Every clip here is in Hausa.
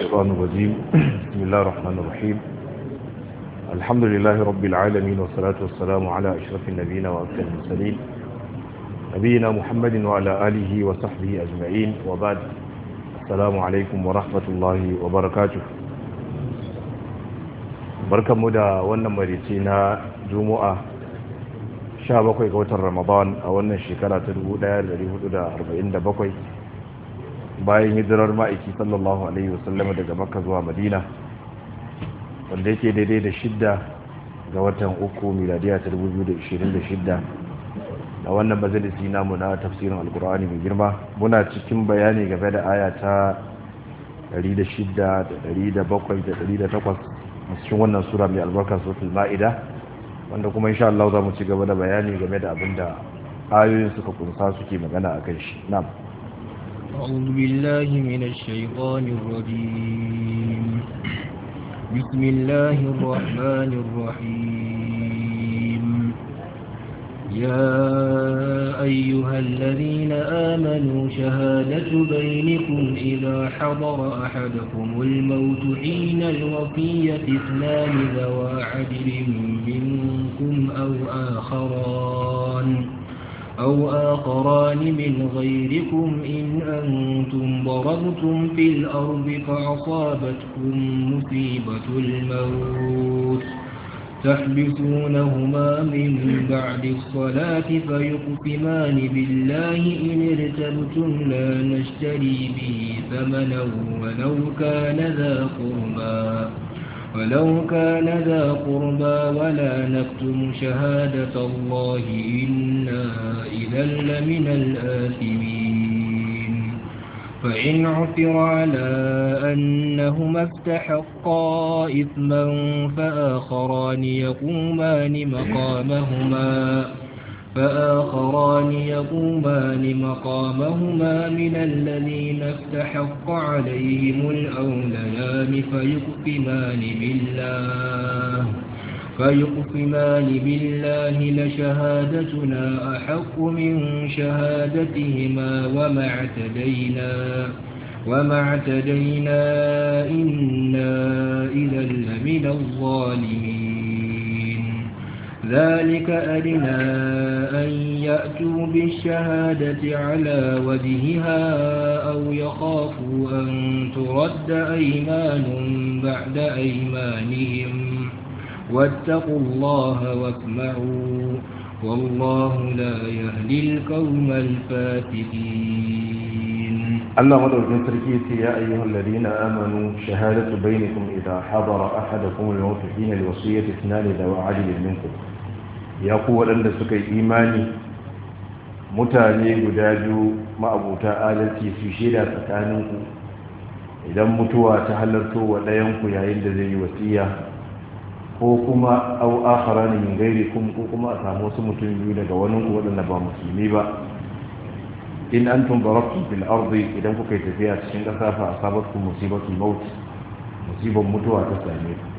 الشيطان الرجيم بسم الله الرحمن الرحيم الحمد لله رب العالمين والصلاة والسلام على أشرف النبيين وأكثر المرسلين نبينا محمد وعلى آله وصحبه أجمعين وبعد السلام عليكم ورحمة الله وبركاته بركة مدى ونمريتنا جمعة 17 ga watan Ramadan a wannan shekara ta 1447 bayan hijirar ma'aiki sallallahu alaihi wasallam daga makka zuwa madina wanda yake daidai da shidda ga watan uku miladiya ta 2026 a wannan majalisi namu na tafsirin alkur'ani mai girma muna cikin bayani game da aya ta 106 da 107 da 108 a cikin wannan sura mai albarka suratul ma'ida wanda kuma insha Allah za mu ci gaba da bayani game da abinda ayoyin suka kunsa suke magana akan shi na'am أعوذ بالله من الشيطان الرجيم بسم الله الرحمن الرحيم يا أيها الذين آمنوا شهادة بينكم إذا حضر أحدكم الموت حين الوفية اثنان ذوى عدل منكم أو آخران أو آخران من غيركم إن أنتم ضربتم في الأرض فأصابتكم مصيبة الموت تحبسونهما من بعد الصلاة فيقسمان بالله إن ارتبتم لا نشتري به ثمنا ولو كان ذا قربا ولو كان ذا قربى ولا نكتم شهادة الله إنا إذا لمن الآثمين فإن عثر على أنهما استحقا إثما فآخران يقومان مقامهما فآخران يقومان مقامهما من الذين استحق عليهم الأوليان فيقسمان بالله فيقسمان بالله لشهادتنا أحق من شهادتهما وما اعتدينا وما اعتدينا إنا إذا لمن الظالمين ذلك أدنى أن يأتوا بالشهادة على وجهها أو يخافوا أن ترد أيمان بعد أيمانهم واتقوا الله واسمعوا والله لا يهدي القوم الفاسقين الله مدعو تركيتي يا أيها الذين آمنوا شهادة بينكم إذا حضر أحدكم الموت حين الوصية اثنان ذو عدل منكم ya ku waɗanda suka yi imani mutane guda biyu ma'abuta adalci su shaida tsakaninku idan mutuwa ta halarto wa ɗayanku yayin da zai yi wasiya ko kuma au akhara ne min gairi kum ko kuma a samu wasu mutum biyu daga wani ku waɗanda ba musulmi ba in antum darabtum fil ardi idan kuka yi tafiya cikin ƙasa fa asabatkum musibatul maut musibar mutuwa ta same ku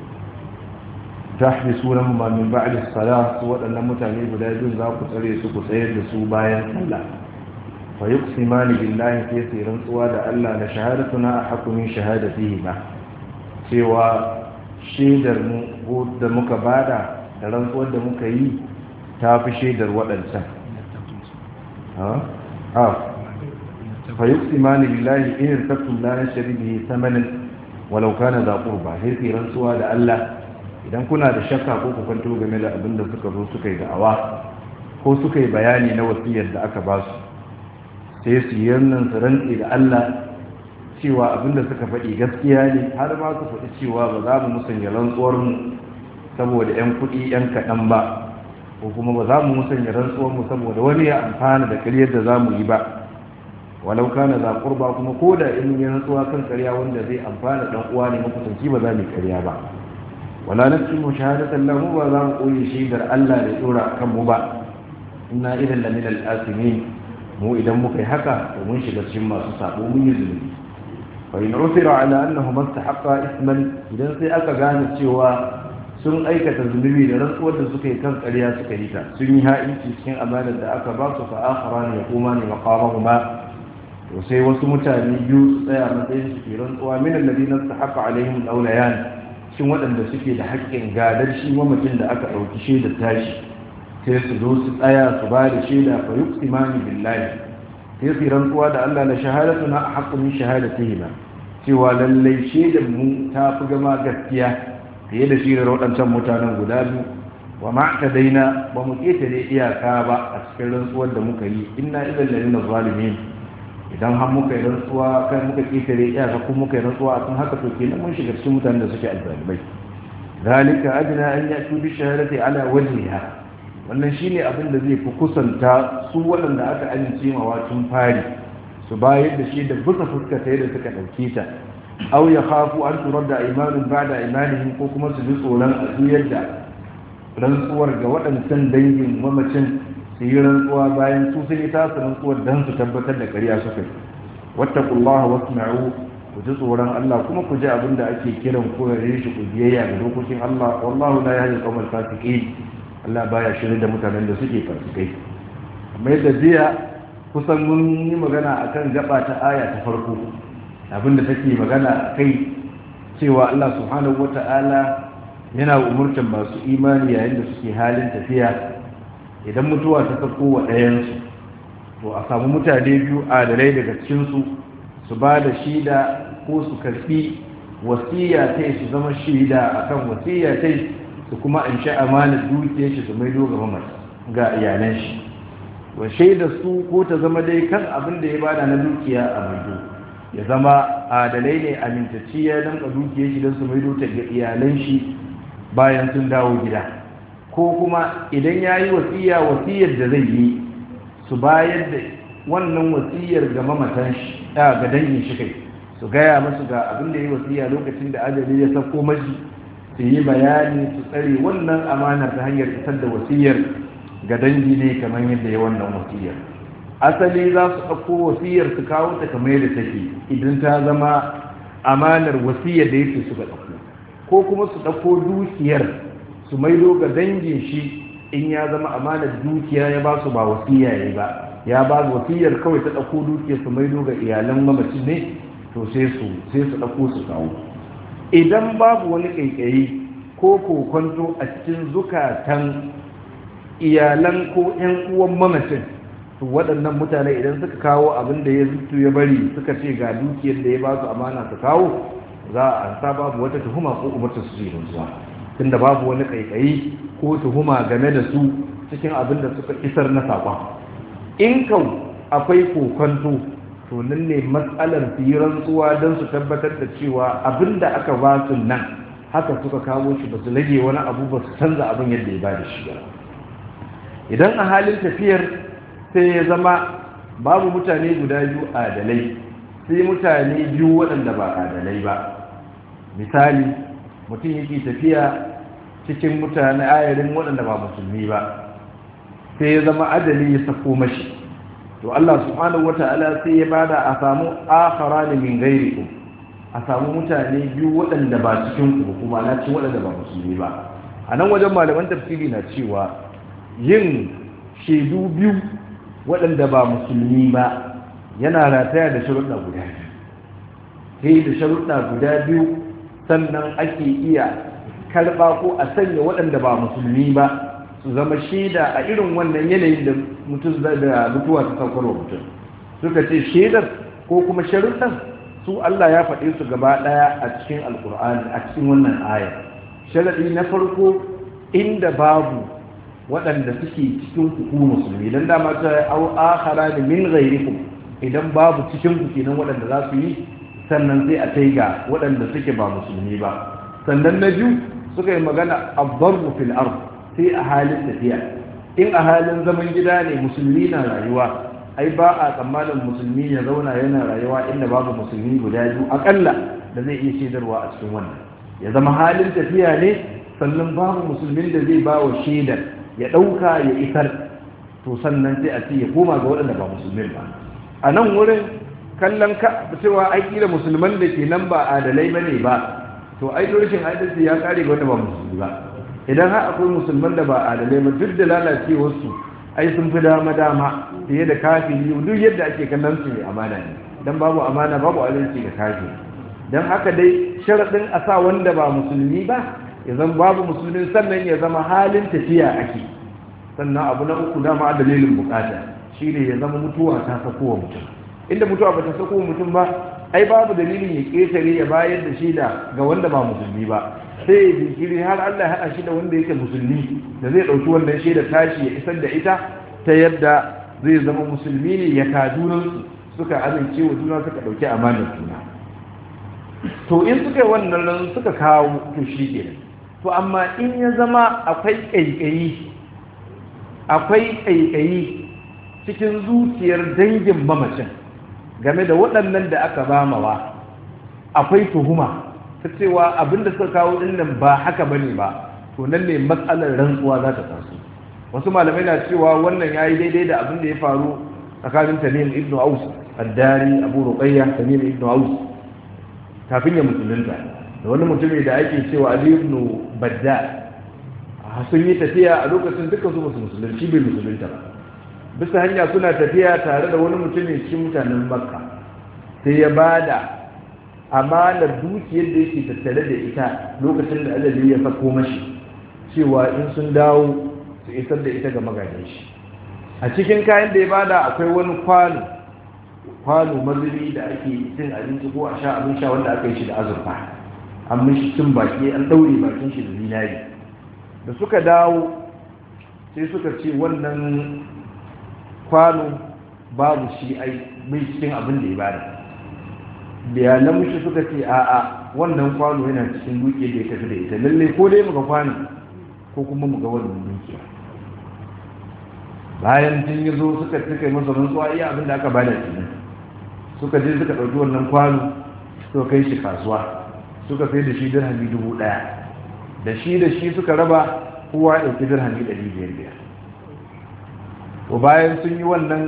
tahbisunahuma min ba'di as-salah waɗannan mutane guda biyu za ku tsare su ku tsayar da su bayan sallah fa yuqsimani billahi fi sirrin tsuwa da Allah da shahadatuna ahqqu min shahadatihi ma cewa shaidar mu ko da muka bada da rantsuwar da muka yi ta fi shaidar waɗancan ha ha fa yuqsimani billahi in irtabtum la nashri bihi thamanan walau kana da qurba sai sirrin tsuwa da Allah idan kuna da shakka ko ku kwanto game da abin da suka zo suka yi da'awa ko suka yi bayani na wasiyar da aka ba su sai su yi nan su rantse da Allah cewa abin da suka faɗi gaskiya ne har ma su faɗi cewa ba za mu musanya rantsuwar mu saboda 'yan kuɗi 'yan kaɗan ba ko kuma ba za mu musanya rantsuwar mu saboda wani ya amfana da ƙaryar da za mu yi ba walau kana za kurba kuma ko da in yi rantsuwa kan ƙarya wanda zai amfana ɗan uwa ne makusanci ba za mu yi ƙarya ba wala naktumu shahadatan lahu ba za mu koyi shaidar Allah da tsora kan mu ba inna idan la min al-asimin mu idan muka yi haka to mun shiga cikin masu sabo mun yi zulumi fa in usira ala annahu mastahaqqa isman idan sai aka gane cewa sun aikata zunubi da rantsuwar da suka yi kan ƙarya suka yi ta sun yi ha'inci cikin amanar da aka ba su fa akharan yaqumani maqamahuma to sai wasu mutane biyu su tsaya matsayin su ke rantsuwa min alladina sahaqa alaihim alawlayan shin waɗanda suke da haƙƙin gadar shi mamacin da aka ɗauki shaidar tashi sai su zo su tsaya su ba da shaida fa yuqsimani billahi sai su rantsuwa da Allah la shahadatuna haqqu min shahadatihima cewa lallai shaidar mu ta fi gama gaskiya fiye da shirar waɗancan mutanen guda biyu wa ma daina ba mu ƙetare iyaka ba a cikin rantsuwar da muka yi inna idan lalina zalimin idan har muka yi rantsuwa kai muka ƙetare iyaka ko muka yi rantsuwa a kan haka to kenan mun shiga cikin mutanen da suke alzalimai zalika adna an yatu bi shahadati ala wajhiha wannan shine abin da zai fi kusanta su waɗanda aka amince ma tun fari su bayar da shi da bisa fuskata yadda suka ɗauke ta aw ya khafu an turadda imanin ba'da imanihim ko kuma su ji tsoron a juyar da rantsuwar ga waɗancan dangin mamacin su yi rantsuwa bayan su sun yi tasu rantsuwar don su tabbatar da ƙarya suka yi wattaqullaha wasma'u ku ji tsoron Allah kuma ku ji abin da ake kiran ku gare shi ku biyayya ga dokokin Allah wallahu la yahdi al-qawmal fasiqin Allah baya shirin da mutanen da suke fasikai amma yadda jiya kusan mun yi magana akan gaba ta aya ta farko abinda take magana kai cewa Allah subhanahu wata'ala yana umurtan masu imani yayin da suke halin tafiya idan mutuwa ta sako wa ɗayansu to a samu mutane biyu adalai daga cikinsu su ba da shida ko su karfi wasiya ta su zama shida akan wasiya ta su kuma an sha amanar dukiyar shi su maido ga mamata ga iyalan shi wa shaida su ko ta zama dai kan abin da ya bada na dukiya a maido ya zama adalai ne amintacci ya danka dukiyar shi don su maido ta ga iyalan shi bayan sun dawo gida ko kuma idan ya yi wasiya wasiyar da zai yi su bayar da wannan wasiyar ga mamatan shi ga dangin shi kai su gaya masu ga abin da ya yi wasiya lokacin da ajali ya sauko mashi su yi bayani su tsare wannan amanar ta hanyar isar da wasiyar ga dangi ne kamar yadda ya wannan wasiyar asali za su ɗauko wasiyar su kawo ta kamar yadda take idan ta zama amanar wasiyar da yake suka ɗauko ko kuma su ɗauko dukiyar su maido ga dangin shi in ya zama amanar dukiya ya ba su ba wasiya ya ba ya ba su wasiyar kawai ta ɗauko dukiyar su maido ga iyalan mamaci ne to sai su sai su ɗauko su kawo idan babu wani ƙaiƙayi ko kokonto a cikin zukatan iyalan ko 'yan uwan mamacin to waɗannan mutane idan suka kawo abin da ya zutu ya bari suka ce ga dukiyar da ya ba su amana su kawo za a ansa babu wata tuhuma ko umarta su yi zuwa tunda babu wani ƙaiƙayi ko tuhuma game da su cikin abin da suka isar na saƙon in kau akwai kokonto to nan ne matsalar su yi rantsuwa don su tabbatar da cewa abin da aka ba su nan haka suka kawo shi ba su rage wani abu ba su canza abin yadda ya ba da shi ba idan a halin tafiyar sai ya zama babu mutane guda biyu adalai sai mutane biyu waɗanda ba adalai ba misali mutum yake tafiya cikin mutane ayarin waɗanda ba musulmi ba sai ya zama adali ya sako mashi to Allah subhanahu wata'ala sai ya bada a samu akharani min ghairikum a samu mutane biyu waɗanda ba cikin ku kuma na ci waɗanda ba musulmi ba a nan wajen malaman tafsiri na cewa yin shaidu biyu waɗanda ba musulmi ba yana rataya da sharuɗa guda biyu sai da sharuɗa guda biyu sannan ake iya karɓa ko a sanya waɗanda ba musulmi ba su zama shaida a irin wannan yanayin da mutum da mutuwa ta saukar wa mutum suka ce shaidar ko kuma sharuɗan su Allah ya faɗe su gaba ɗaya a cikin alkur'ani a cikin wannan aya sharaɗi na farko inda babu waɗanda suke cikin ku musulmi dan dama ta au akhara da min ghairikum idan babu cikin ku kenan waɗanda za su yi sannan sai a kai ga waɗanda suke ba musulmi ba sannan na biyu suka yi magana abdarbu fil ard sai a halin tafiya in a halin zaman gida ne musulmi na rayuwa ai ba a tsammanin musulmi ya zauna yana rayuwa inda babu musulmi guda biyu akalla da zai iya shaidarwa a cikin wannan ya zama halin tafiya ne sannan babu musulmin da zai ba wa shaidar ya ɗauka ya isar to sannan sai a ce ya koma ga waɗanda ba musulmin ba a nan wurin kallon ka cewa ai kila musulman da ke nan ba adalai ba ne ba to ai rashin adalci ya kare ga wanda ba musulmi ba idan har akwai musulman da ba adalai ba duk da lalacewarsu ai sun fi dama dama fiye da kafiri duk yadda ake kallon su mai amana ne dan babu amana babu adalci ga kafiri dan haka dai sharadin a sa wanda ba musulmi ba ya zama babu musulmin sannan ya zama halin tafiya ake sannan abu na uku dama dalilin bukata shine ya zama mutuwa ta sakowa mutum inda mutuwa ba ta sakowa mutum ba ai babu dalilin ya ketare ya bayar da shida ga wanda ba musulmi ba sai ya jinkiri har Allah ya haɗa shi da wanda yake musulmi da zai ɗauki wannan shaida tashi ya isar da ita ta yadda zai zama musulmi ne ya kadunansu suka amince wa juna suka ɗauki amanar juna to in suka yi wannan ran suka kawo to shi ke to amma in ya zama akwai ƙaiƙayi akwai ƙaiƙayi cikin zuciyar dangin mamacin game da waɗannan da aka bamawa akwai tuhuma ta cewa abinda suka kawo dinnan ba haka bane ba to nan ne matsalar rantsuwa za ta taso wasu malamai na cewa wannan yayi daidai da abin da ya faru tsakanin Tamim ibn Aus ad-Dari Abu Ruqayya Tamim ibn Aus kafin ya musulunta da wani mutumi da ake cewa Ali ibn Badda sun yi tafiya a lokacin dukkan su musu musulunci bai musulunta ba bisa hanya suna tafiya tare da wani mutumin cikin mutanen Makka sai ya bada amanar dukiyar da yake tattare da ita lokacin da ajali ya sako mashi cewa in sun dawo su isar da ita ga magajin shi a cikin kayan da ya bada akwai wani kwano kwano mazubi da ake cin abinci ko a sha abin sha wanda aka yi shi da azurfa an mishi cin baki an daure bakin shi da zinari da suka dawo sai suka ce wannan kwano babu shi ai bai cikin abin da ya bada bayanan mushi suka ce a'a wannan kwano yana cikin duke da ya tafi da ita lalle ko dai muga kwano ko kuma muga wannan dukiya bayan tun yi zo suka cika masa rantsuwa iya abin da aka bada shi suka je suka ɗauki wannan kwano suka kai shi kasuwa suka sai da shi dirhami dubu ɗaya da shi da shi suka raba kowa ya ɗauki dirhami ɗari biyar biyar to bayan sun yi wannan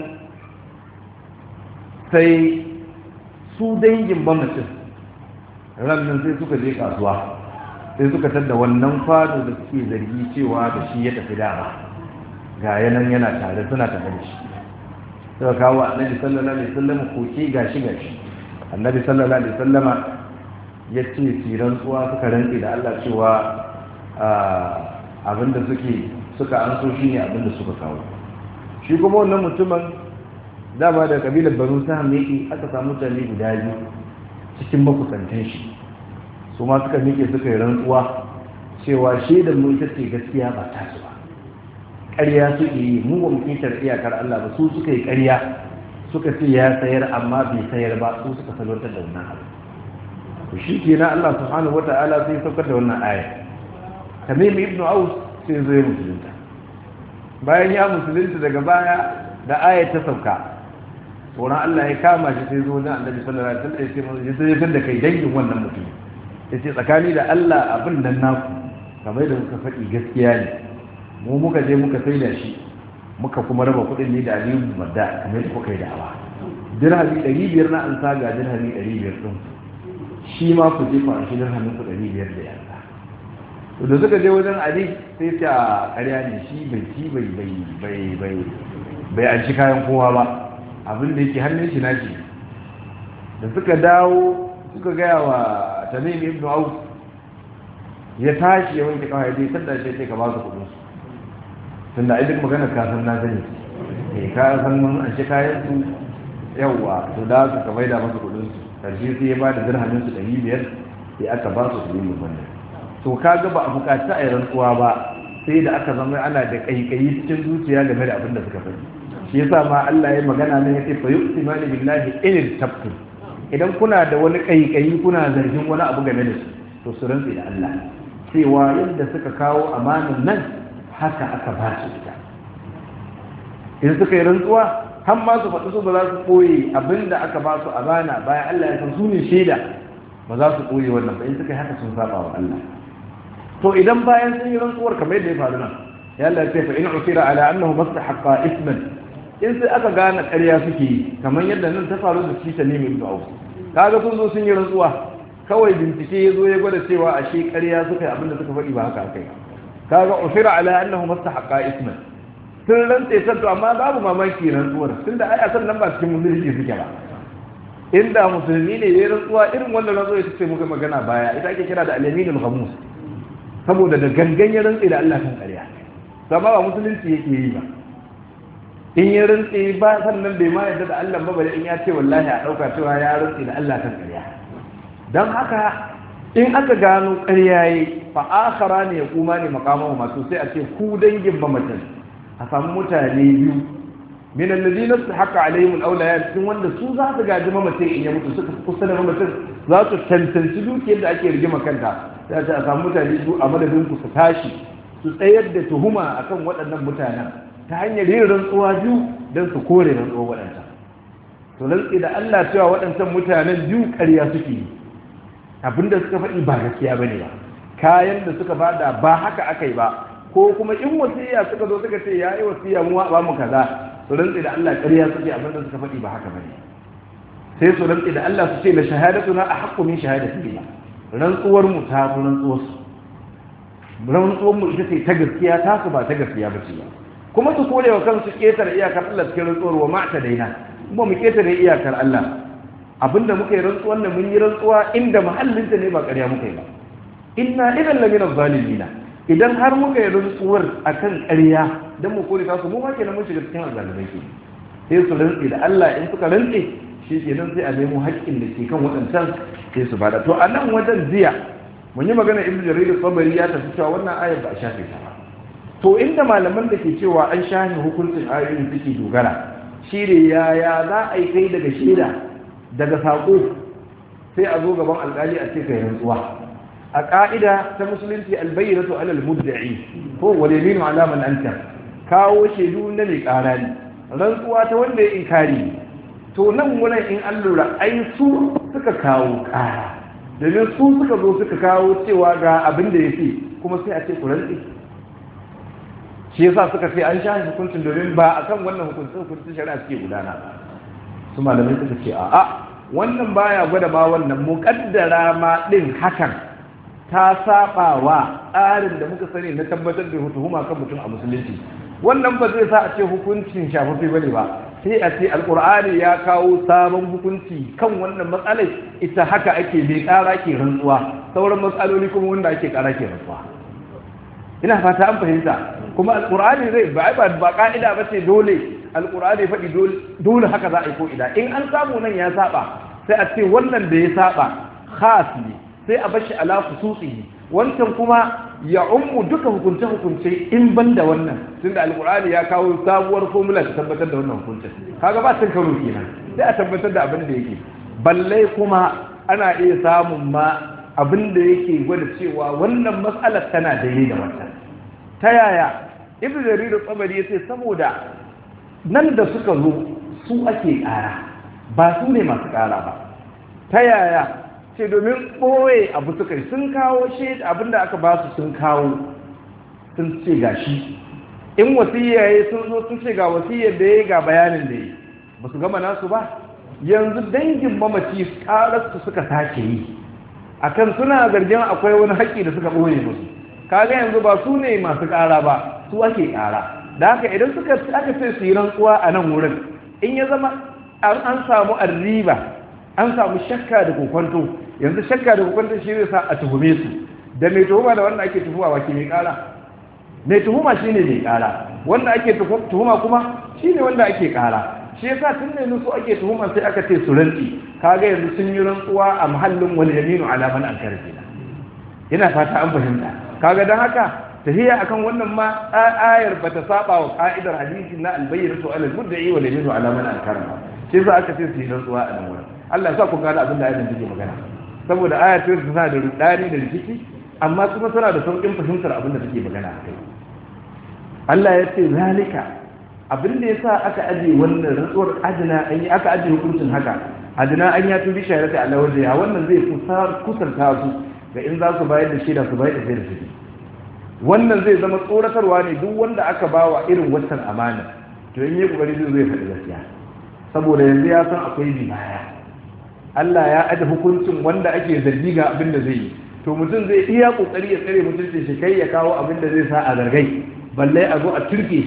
sai su dangin mamacin rannan sai suka je kasuwa sai suka tadda wannan kwano da suke zargi cewa da shi ya tafi dama ga yanan yana tare suna tare da shi suka kawo annabi sallallahu alaihi wasallam koke gashi gashi annabi sallallahu alaihi wasallama ya ce siran tsuwa suka rantsi da Allah cewa abinda suke suka an so shi ne abinda suka kawo shi kuma wannan mutumin dama da kabilar banu saham yake aka samu mutane guda biyu cikin makusantan shi su ma suka miƙe suka yi rantsuwa cewa shaidar mu ita ce gaskiya ba ta su ba ƙarya suke yi mu ba mu kitar iyakar Allah ba su suka yi ƙarya suka ce ya sayar amma bai sayar ba su suka salwantar da wannan abu to shi ke na Allah subhanahu wata'ala sai saukar da wannan aya tamim ibn aus sai zo ya musulunta bayan ya musulunta daga baya da aya ta sauka tsoron Allah ya kama shi sai zo na annabi sallallahu alaihi wasallam ya ce ya sai da kai dangin wannan mutum ya ce tsakani da Allah abin nan naku kamar da muka faɗi gaskiya ne mu muka je muka sai da shi muka kuma raba kuɗin ne da aliyu madda kamar da kuka yi da'awa dirhami ɗari biyar na an saga dirhami ɗari biyar ɗin shi ma ku je kwan shi dirhamin ku ɗari biyar da yanka to da suka je wajen ali sai ta ƙarya ne shi bai ci bai bai bai bai bai an shi kayan kowa ba abin da yake hannun shi nashi da suka dawo suka gaya wa tamim ibn auf ya tashi ya wanke kawai dai sanda shi sai ka ba su kudin su tunda ai duk magana ka san na sani eh ka san mun an shi kayan su yawa to da su ka maida masa kudin su karshe sai ya ba da dirhamin su 500 sai aka ba su su yi wannan to kaga ba a bukaci a yi rantsuwa ba sai da aka zama ana da kaikayi cikin zuciya game da abin da suka faɗi shi yasa ma Allah ya magana ne yace fa yu'timani billahi in tabtum idan kuna da wani kaikayi kuna zargin wani abu game da su to su rantsi da Allah cewa yadda suka kawo amanin nan haka aka ba su ita in suka yi rantsuwa har ma su faɗi su ba za su ɓoye abinda aka ba su amana bayan Allah ya san su ne shaida ba za su ɓoye wannan ba in suka yi haka sun saba wa Allah to idan bayan sun yi rantsuwar kamar yadda ya faru nan ya Allah ce fa in usira ala annahu mastahaqqa isman in sai aka gane ƙarya suke yi kamar yadda nan ta faru da shi ta nemi ibnu auf kaga sun zo sun yi rantsuwa kawai bincike ya zo ya gwada cewa ashe ƙarya suka yi abinda suka faɗi ba haka aka yi kaga usira ala annahu mastahaqqa isman sun rantse san to amma babu mamaki rantsuwar tunda ai a san nan ba cikin musulunci suke ba inda musulmi ne ya rantsuwa irin wannan rantsuwa ya ce muka magana baya ita ake kira da alaminul khamus saboda da gangan ya rantse da Allah kan ƙarya sama ba musulunci yake yi ba in ya rantse ba sannan bai ma yadda da Allah ba bare in ya ce wallahi a dauka cewa ya rantse da Allah kan ƙarya dan haka in aka gano ƙarya yi fa akhara ne ya kuma ne makamahu masu sai a ce ku dangin ba mutum a samu mutane biyu min alladhina haqa alaihim alawliya cikin wanda su za su gaji mamacin in ya mutu suka kusa da mamacin za su tantance dukiyar da ake rigima kanta sai a samu mutane biyu a madadin ku su tashi su tsayar da tuhuma akan waɗannan mutanen ta hanyar yin rantsuwa biyu don su kore rantsuwa waɗancan to rantsi da Allah cewa waɗancan mutanen biyu ƙarya suke yi abinda suka faɗi ba gaskiya bane ba kayan da suka bada ba haka aka yi ba ko kuma in wasiya suka zo suka ce ya yi wasiya mu ba mu kaza su rantsi da Allah ƙarya suke abinda suka faɗi ba haka bane sai su rantsi da Allah su ce la shahadatuna a haqqu min shahadati rantsuwar mu ta fi rantsuwar su rantsuwar mu ita ce ta gaskiya ta su ba ta gaskiya ba ce ba kuma su kore wa kansu ketare iyakar Allah cikin rantsuwar wa ma'ta daina kuma mu ketare iyakar Allah abinda muka yi rantsuwar nan mun yi rantsuwa inda mahallinta ne ba ƙarya muka yi ba inna idan lamina zalimina idan har muka yi rantsuwar akan ƙarya dan mu kore ta su mu ma kenan mun shiga cikin azalimai ke sai su rantsi da Allah in suka rantsi shi kenan sai a nemo haƙƙin da ke kan waɗancan sai su bada to a nan wajen jiya mun yi magana ibnu jarir sabari ya tafi cewa wannan ayar ba a shafe ta ba to inda malaman da ke cewa an shafe hukuncin ayoyin suke dogara shi ne yaya za a yi kai daga shaida daga saƙo sai a zo gaban alƙali a ce kai rantsuwa a ƙa'ida ta musulunci albayyinatu alal mudda'i ko wal yaminu ala man anta kawo shaidu na mai ƙara ne rantsuwa ta wanda ya inkari to nan wurin in an lura ai su suka kawo ƙara domin su suka zo suka kawo cewa ga abin da ya fi kuma sai a ce ku rantsi shi yasa suka ce an sha hukuncin domin ba a kan wannan hukuncin hukuncin shari'a suke gudana ba su malamai suka ce a'a wannan baya gwada ma wannan muƙaddara ma ɗin hakan ta saba wa tsarin da muka sani na tabbatar da tuhuma kan mutum a musulunci wannan ba zai sa a ce hukuncin shafafi bane ba sai a ce alkur'ani ya kawo sabon hukunci kan wannan matsalai ita haka ake bai kara ke rantsuwa sauran matsaloli kuma wanda ake kara ke rantsuwa ina fata an fahimta kuma alkur'ani zai ba ba ba ka'ida ba ce dole alkur'ani faɗi dole haka za a yi ko ida in an samu nan ya saba sai a ce wannan da ya saba khas ne sai a bashi ala khususihi wancan kuma ya ummu duka hukunce hukunce in ban da wannan tunda alqur'ani ya kawo sabuwar formula ta tabbatar da wannan hukuncin kaga ba cin karo kenan sai a tabbatar da abin da yake balle kuma ana iya samun ma abin da yake gwada cewa wannan matsalar tana daidai da wannan ta yaya ibnu jarir tsabari yace saboda nan da suka zo su ake kara ba su ne masu kara ba ta yaya ce domin ɓoye abu suka yi sun kawo shi abinda aka ba su sun kawo sun ce ga shi in wasiyya ya sun zo sun ce ga wasiyyar da ya ga bayanin da ya ba su gama nasu ba yanzu dangin mamaci ƙararsu suka sake yi akan suna zargin akwai wani haƙƙi da suka ɓoye musu kaga yanzu ba su ne masu ƙara ba su ake ƙara da haka idan suka aka ce su yi rantsuwa a nan wurin in ya zama an samu arriba an samu shakka da kokwanto yanzu shakka da kokwanto shi zai sa a tuhume su da mai tuhuma da wanda ake tuhuma wa ke mai kara mai tuhuma shi ne mai kara wanda ake tuhuma kuma shi ne wanda ake kara shi yasa tun ne su ake tuhuma sai aka ce su rantsi kaga yanzu sun yi rantsuwa a mahallin wal yaminu ala man ankara kenan ina fata an fahimta kaga dan haka tahiya akan wannan ma ayar bata saba wa ka'idar hadisi na albayyinatu ala al-mudda'i wal yaminu ala man ankara shi yasa aka ce su yi rantsuwa a nan wurin Allah ya sa ku gane abin da ayatin take magana saboda ayatin tana da rudani da rikici amma kuma tana da sauƙin fahimtar abin da take magana a kai Allah ya ce zalika abin da yasa aka aje wannan rantsuwar ajina an yi aka aje hukuncin haka ajina an ya tubi shahadati Allah wanda ya wannan zai kusanta su ga in za su bayar da shaida su bayar da shaida su wannan zai zama tsoratarwa ne duk wanda aka bawa irin wancan amana to in yi kokari zai zai faɗi gaskiya saboda yanzu ya san akwai bi baya Allah ya aje hukuncin wanda ake zargi ga abin da zai yi to mutum zai iya kokari ya tsare mutuncin shi kai ya kawo abin da zai sa a zargai balle a zo a turke shi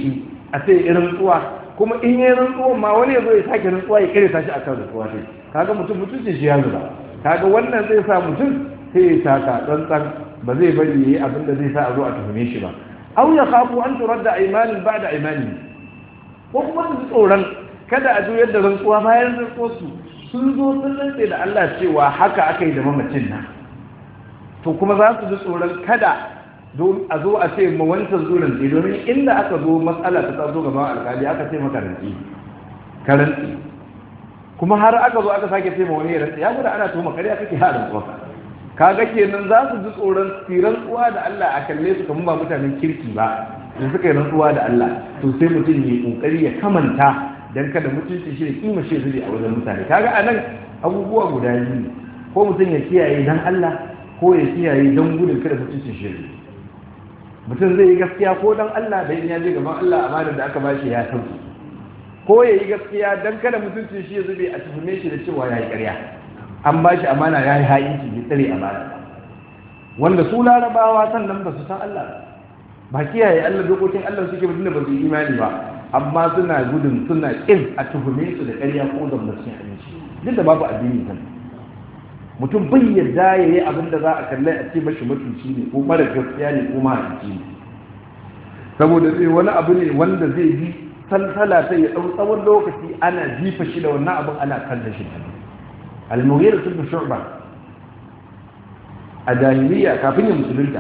a ce irin tsuwa kuma in yi rantsuwan ma wani ya zo ya sake rantsuwa ya kare tashi akan rantsuwa sai kaga mutum mutuncin shi ya zuba kaga wannan zai sa mutum sai ya taka tsantsan ba zai bari yayi abin da zai sa a zo a tuhume shi ba aw ya khafu an turadda aymanin ba'da aymani ko kuma su tsoron kada a juyar da rantsuwa bayan rantsuwar su sun zo sun rantse da Allah cewa haka aka yi da mamacin nan to kuma za su ji tsoron kada a zo a ce ma wancan zurin ce domin inda aka zo matsala ta zo gaba alkali aka ce maka rantsi ka rantsi kuma har aka zo aka sake ce ma wani rantsi ya gudu ana tuhuma kariya kake haɗin tsuwa kaga kenan za su ji tsoron tsiran tsuwa da Allah a kalle su kamar ba mutanen kirki ba da suka yi rantsuwa da Allah to sai mutum ya kokari ya kamanta dan kada mutunci shi da kima shi zuri a wajen mutane kaga anan abubuwa guda biyu ko mutum ya kiyaye dan Allah ko ya kiyaye dan gudun kada mutuncin shi mutum zai yi gaskiya ko dan Allah da ya je gaban Allah amanar da aka bashi ya sauki ko ya yi gaskiya dan kada mutuncin shi ya zube a tuhume shi da cewa ya yi ƙarya an bashi amana ya yi ha'inci bai tsare amana wanda su larabawa sannan ba su san Allah ba kiyaye Allah dokokin Allah suke mutum da ba su yi imani ba amma suna gudun suna kin a tuhume su da ƙarya ko da mutum aminci duk da babu addini kan mutum bai yarda ya yi abin da za a kallai a ce mashi mutunci ne ko mara gaskiya ne ko mahaifi ne saboda sai wani abu ne wanda zai bi salsala sai ya ɗau tsawon lokaci ana jifa shi da wannan abin ana kallon shi ta al-mughira ibn shu'ba a jahiliya kafin ya musulunta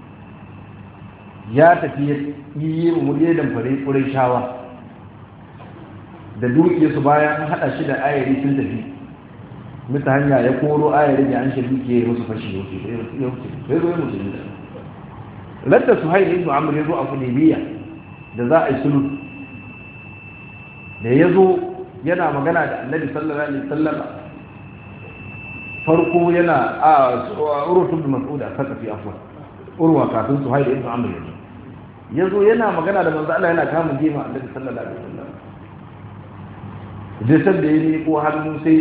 ya tafi yi murye da fare kurai shawa da dukiyarsu bayan haɗa shi da ayari sun tafi mita hanya ya koro ayar da an shirki ke musu fashi yauke ya zo ya musulmi da ladda su haini ibn amur ya zo a kulibiya da za a yi sulu da ya zo yana magana da annabi sallallahu alaihi wasallam farko yana a urutun da mas'ud a sakafi afwa urwa kafin su haini ibn amur ya zo ya zo yana magana da manzo Allah yana kama jima annabi sallallahu alaihi wasallam dai sabda yayi ko hannu sai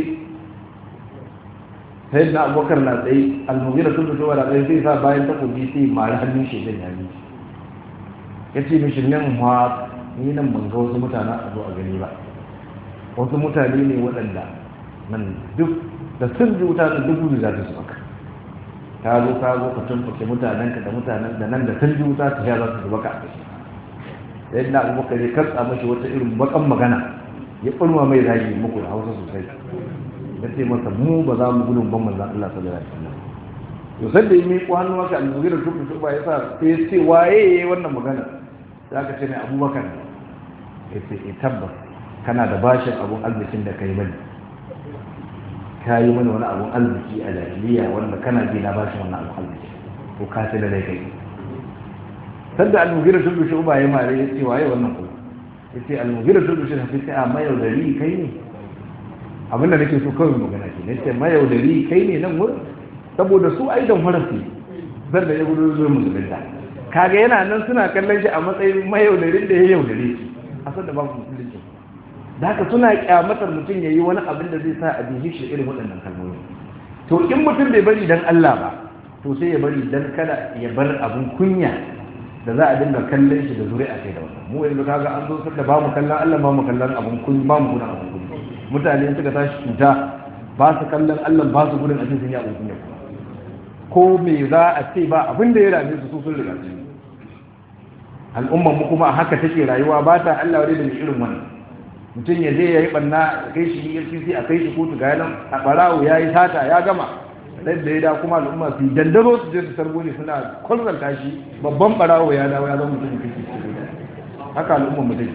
sai da abokar na tsaye almugira sun fito da tsaye sai sa bayan takobi sai mara hannun shi zan yami ya ce mishi nan ma ni nan ban ga wasu mutane a zo a gani ba wasu mutane ne waɗanda nan duk da sun ji wuta da duk gudu za su maka ka zo ka zo ka tumfuke mutanen ka da mutanen da nan da sun ji wuta ta ya za su zuba ka a kashi sai da abubakar ya karsa mashi wata irin bakan magana ya ɓulma mai zagi muku da hausa sosai ya ce masa mu ba za mu gudun ban manzan Allah sallallahu alaihi wasallam to sai da yi mai hannu maka al-mughira tuku tuba ya sa sai ya ce waye yayi wannan magana za ka ce mai abubakar ya ce e tabbas kana da bashin abun arzikin da kai mani ka yi mani wani abun arziki a jahiliya wanda kana bi na bashin wannan abun arziki ko ka ce da kai sadda al-mughira tuku tuba ya mare ya ce waye wannan kuma ya ce al-mughira tuku tuba sai a mayaudari kai ne abinda nake so kawai magana ke nace mayaudari kai ne nan wurin saboda su aidan farasi zan da ya gudu zuwa musulunta kaga yana nan suna kallon shi a matsayin mayaudarin da ya yaudare shi a san da babu musulunci da haka suna kyamatar mutum ya yi wani abin da zai sa a bihi shi irin waɗannan kalmomi to in mutum bai bari dan Allah ba to sai ya bari dan kada ya bar abin kunya da za a dinga kallon shi da zuri'a kai da wannan mu yanzu kaga an zo da ba mu kallon Allah ba mu kallon abin kunya ba mu gudun abin kunya mutane suka tashi cuta ba su kallon Allah ba su gudun ajin sun yi abin kunya ko me za a ce ba abin da ya rame su su sun riga su al'ummar mu kuma haka take rayuwa ba ta Allah wadai da irin wannan mutum ya je ya yi banna a kai shi EFCC a kai shi kotu ga yanan a barawo ya yi sata ya gama ɗan da ya da kuma al'umma su yi dandaro su je su sargo ne suna kwalzanta shi babban barawo ya dawo ya zama mutum kake haka al'ummar mutum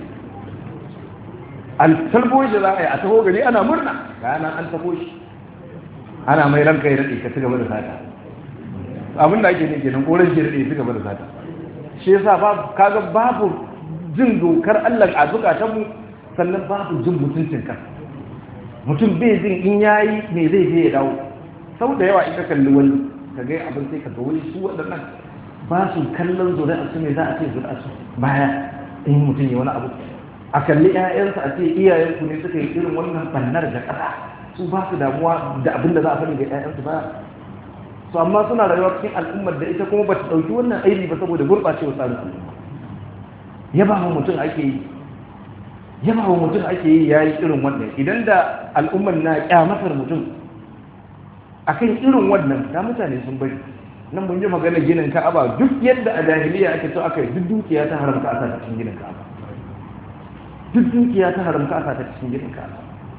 altalbo shi za a yi a taho gari ana murna gana an taho shi ana mai ranka ya daɗe ka ci gaba da sata abin da ake ne kenan koren shi daɗe ci gaba da sata shi yasa babu kaga babu jin dokar Allah a zukatanmu sannan babu jin mutuncin ka mutum bai jin in yayi me zai je ya dawo sau da yawa ita kalli wani ka ga abin sai ka ga wani su waɗannan ba su kallon zuri'a su ne za a ce zuri'a su baya in mutum ya wani abu a kalli 'ya'yansa a ce iyayenku ne suka yi irin wannan bannar da ƙasa su ba su damuwa da abin da za a faɗi ga 'ya'yansu ba su amma suna rayuwa cikin al'ummar da ita kuma ba ta ɗauki wannan aibi ba saboda gurɓacewa tsarin al'umma yaba wa mutum ake yi yaba wa mutum ake yi ya yi irin wannan idan da al'ummar na kyamatar mutum akan irin wannan da mutane sun bari nan mun ji magana ginin ka'aba duk yadda a jahiliya ake so aka yi duk dukiya ta haramta a sa cikin ginin ka'aba duk dukiya ta haramta a sa cikin ginin ka'aba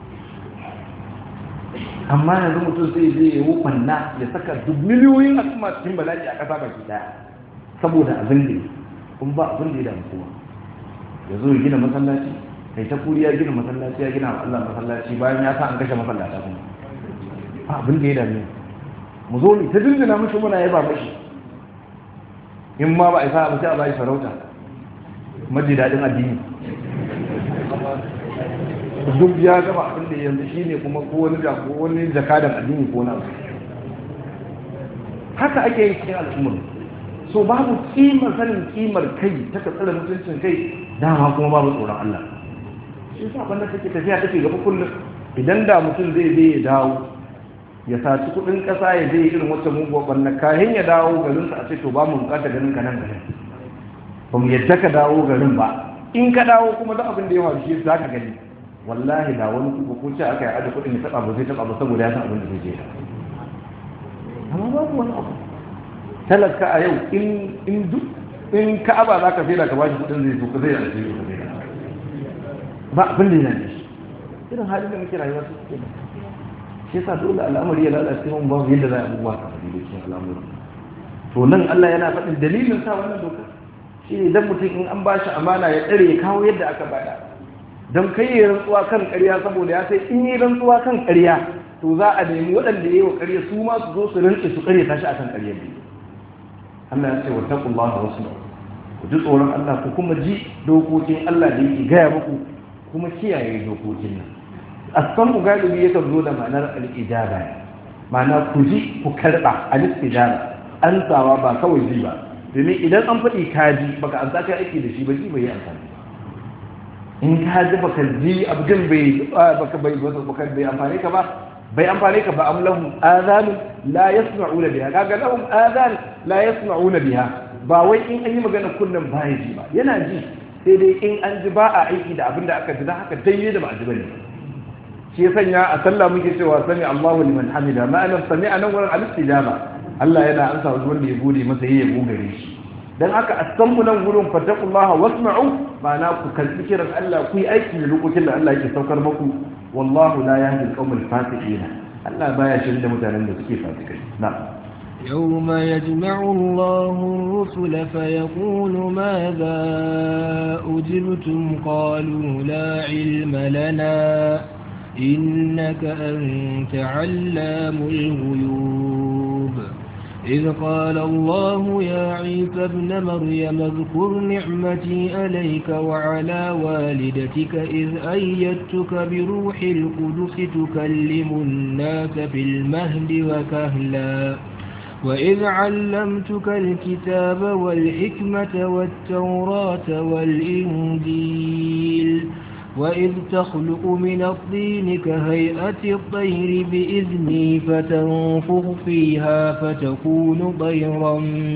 amma yanzu mutum sai zai yi wukanna ya saka duk miliyoyin al'umma cikin bala'i a ƙasa baki daya saboda abin da kun ba abin da ya damu kowa ya zo ya gina masallaci kai ta kuriya gina masallaci ya gina wa Allah masallaci bayan ya sa an kashe masallata kuma ba abin da ya dame mu zo ne ta dindina mishi muna yaba mishi in ma ba a isa ba sai a bayi sarauta maji daɗin addini duk ya gaba abin da yanzu shi ne kuma ko wani ko wani jakadan addini ko na haka ake yi cikin al'ummar so babu kimar sanin kimar kai ta ka tsara mutuncin kai dama kuma babu tsoron Allah shi yasa banda take tafiya take gaba kullum idan da mutum zai je ya dawo ya saci kudin kasa ya je irin wata muguwar banna kayan ya dawo garin sa a ce to ba mu bukata ganin ka nan garin ba mu yadda ka dawo garin ba in ka dawo kuma duk abin da ya faru shi za ka gani wallahi da wani kuka ko ce aka yi aje kudin ya taba ba zai taba ba saboda ya san abin da zai je amma babu wani abu talaka a yau in in duk in ka'aba za ka sai da ka bashi kudin zai so ka zai aljihu ka zai ba abin da yana shi irin halin da muke rayuwa su suke shi yasa dole al'amari ya lalace mun babu yadda za a abubuwa ka da cikin al'amuri to nan Allah yana faɗin dalilin sa wannan doka shi ne dan mutum in an bashi amana ya tsare ya kawo yadda aka bada don kai yi rantsuwa kan ƙarya saboda ya sai in yi rantsuwa kan ƙarya to za a nemi waɗanda ya yi wa ƙarya su ma su zo su rantse su ƙarya tashi akan ƙarya ne Allah ya ce wa taqullaha wasu ku ji tsoron Allah ku kuma ji dokokin Allah da yake gaya muku kuma kiyaye dokokin nan asan galibi yakan zo da ma'anar al-ijaba ma'ana ku ji ku karba al-ijaba an tsawa ba kawai ji ba domin idan an faɗi kaji baka an saka aiki da shi ba ji bai yi amfani in ka ji baka ji abin bai baka bai baka bai amfane ka ba bai amfane ka ba am lahum adhan la yasma'una biha kaga lahum adhan la yasma'una biha ba wai in an yi magana kullum ba ya ji ba yana ji sai dai in an ji ba a aiki da abin da aka ji dan haka dai da ba a ji bane shi ya sanya a sallah muke cewa sami Allahu liman hamida ma'ana sami anan wurin al-istijaba Allah yana ansa wanda ya gode masa yayi ya gogare shi dan haka a san mu nan gurin fattaqullaha wasma'u ma'ana ku kalli kiran Allah ku yi aiki da lokacin da Allah yake saukar muku wallahu la yahdi al-qawmal fasiqina Allah baya shirin da mutanen da suke fasikai na'am يوم يجمع الله الرسل فيقول ماذا أجبتم قالوا لا علم لنا إنك أنت علام الغيوب إذ قال الله يا عيسى ابن مريم اذكر نعمتي عليك وعلى والدتك إذ أيدتك بروح القدس تكلم الناس في المهد وكهلا وإذ علمتك الكتاب والحكمة والتوراة والإنجيل وإذ تخلق من الطين كهيئة الطير بإذني فتنفخ فيها فتكون طيرا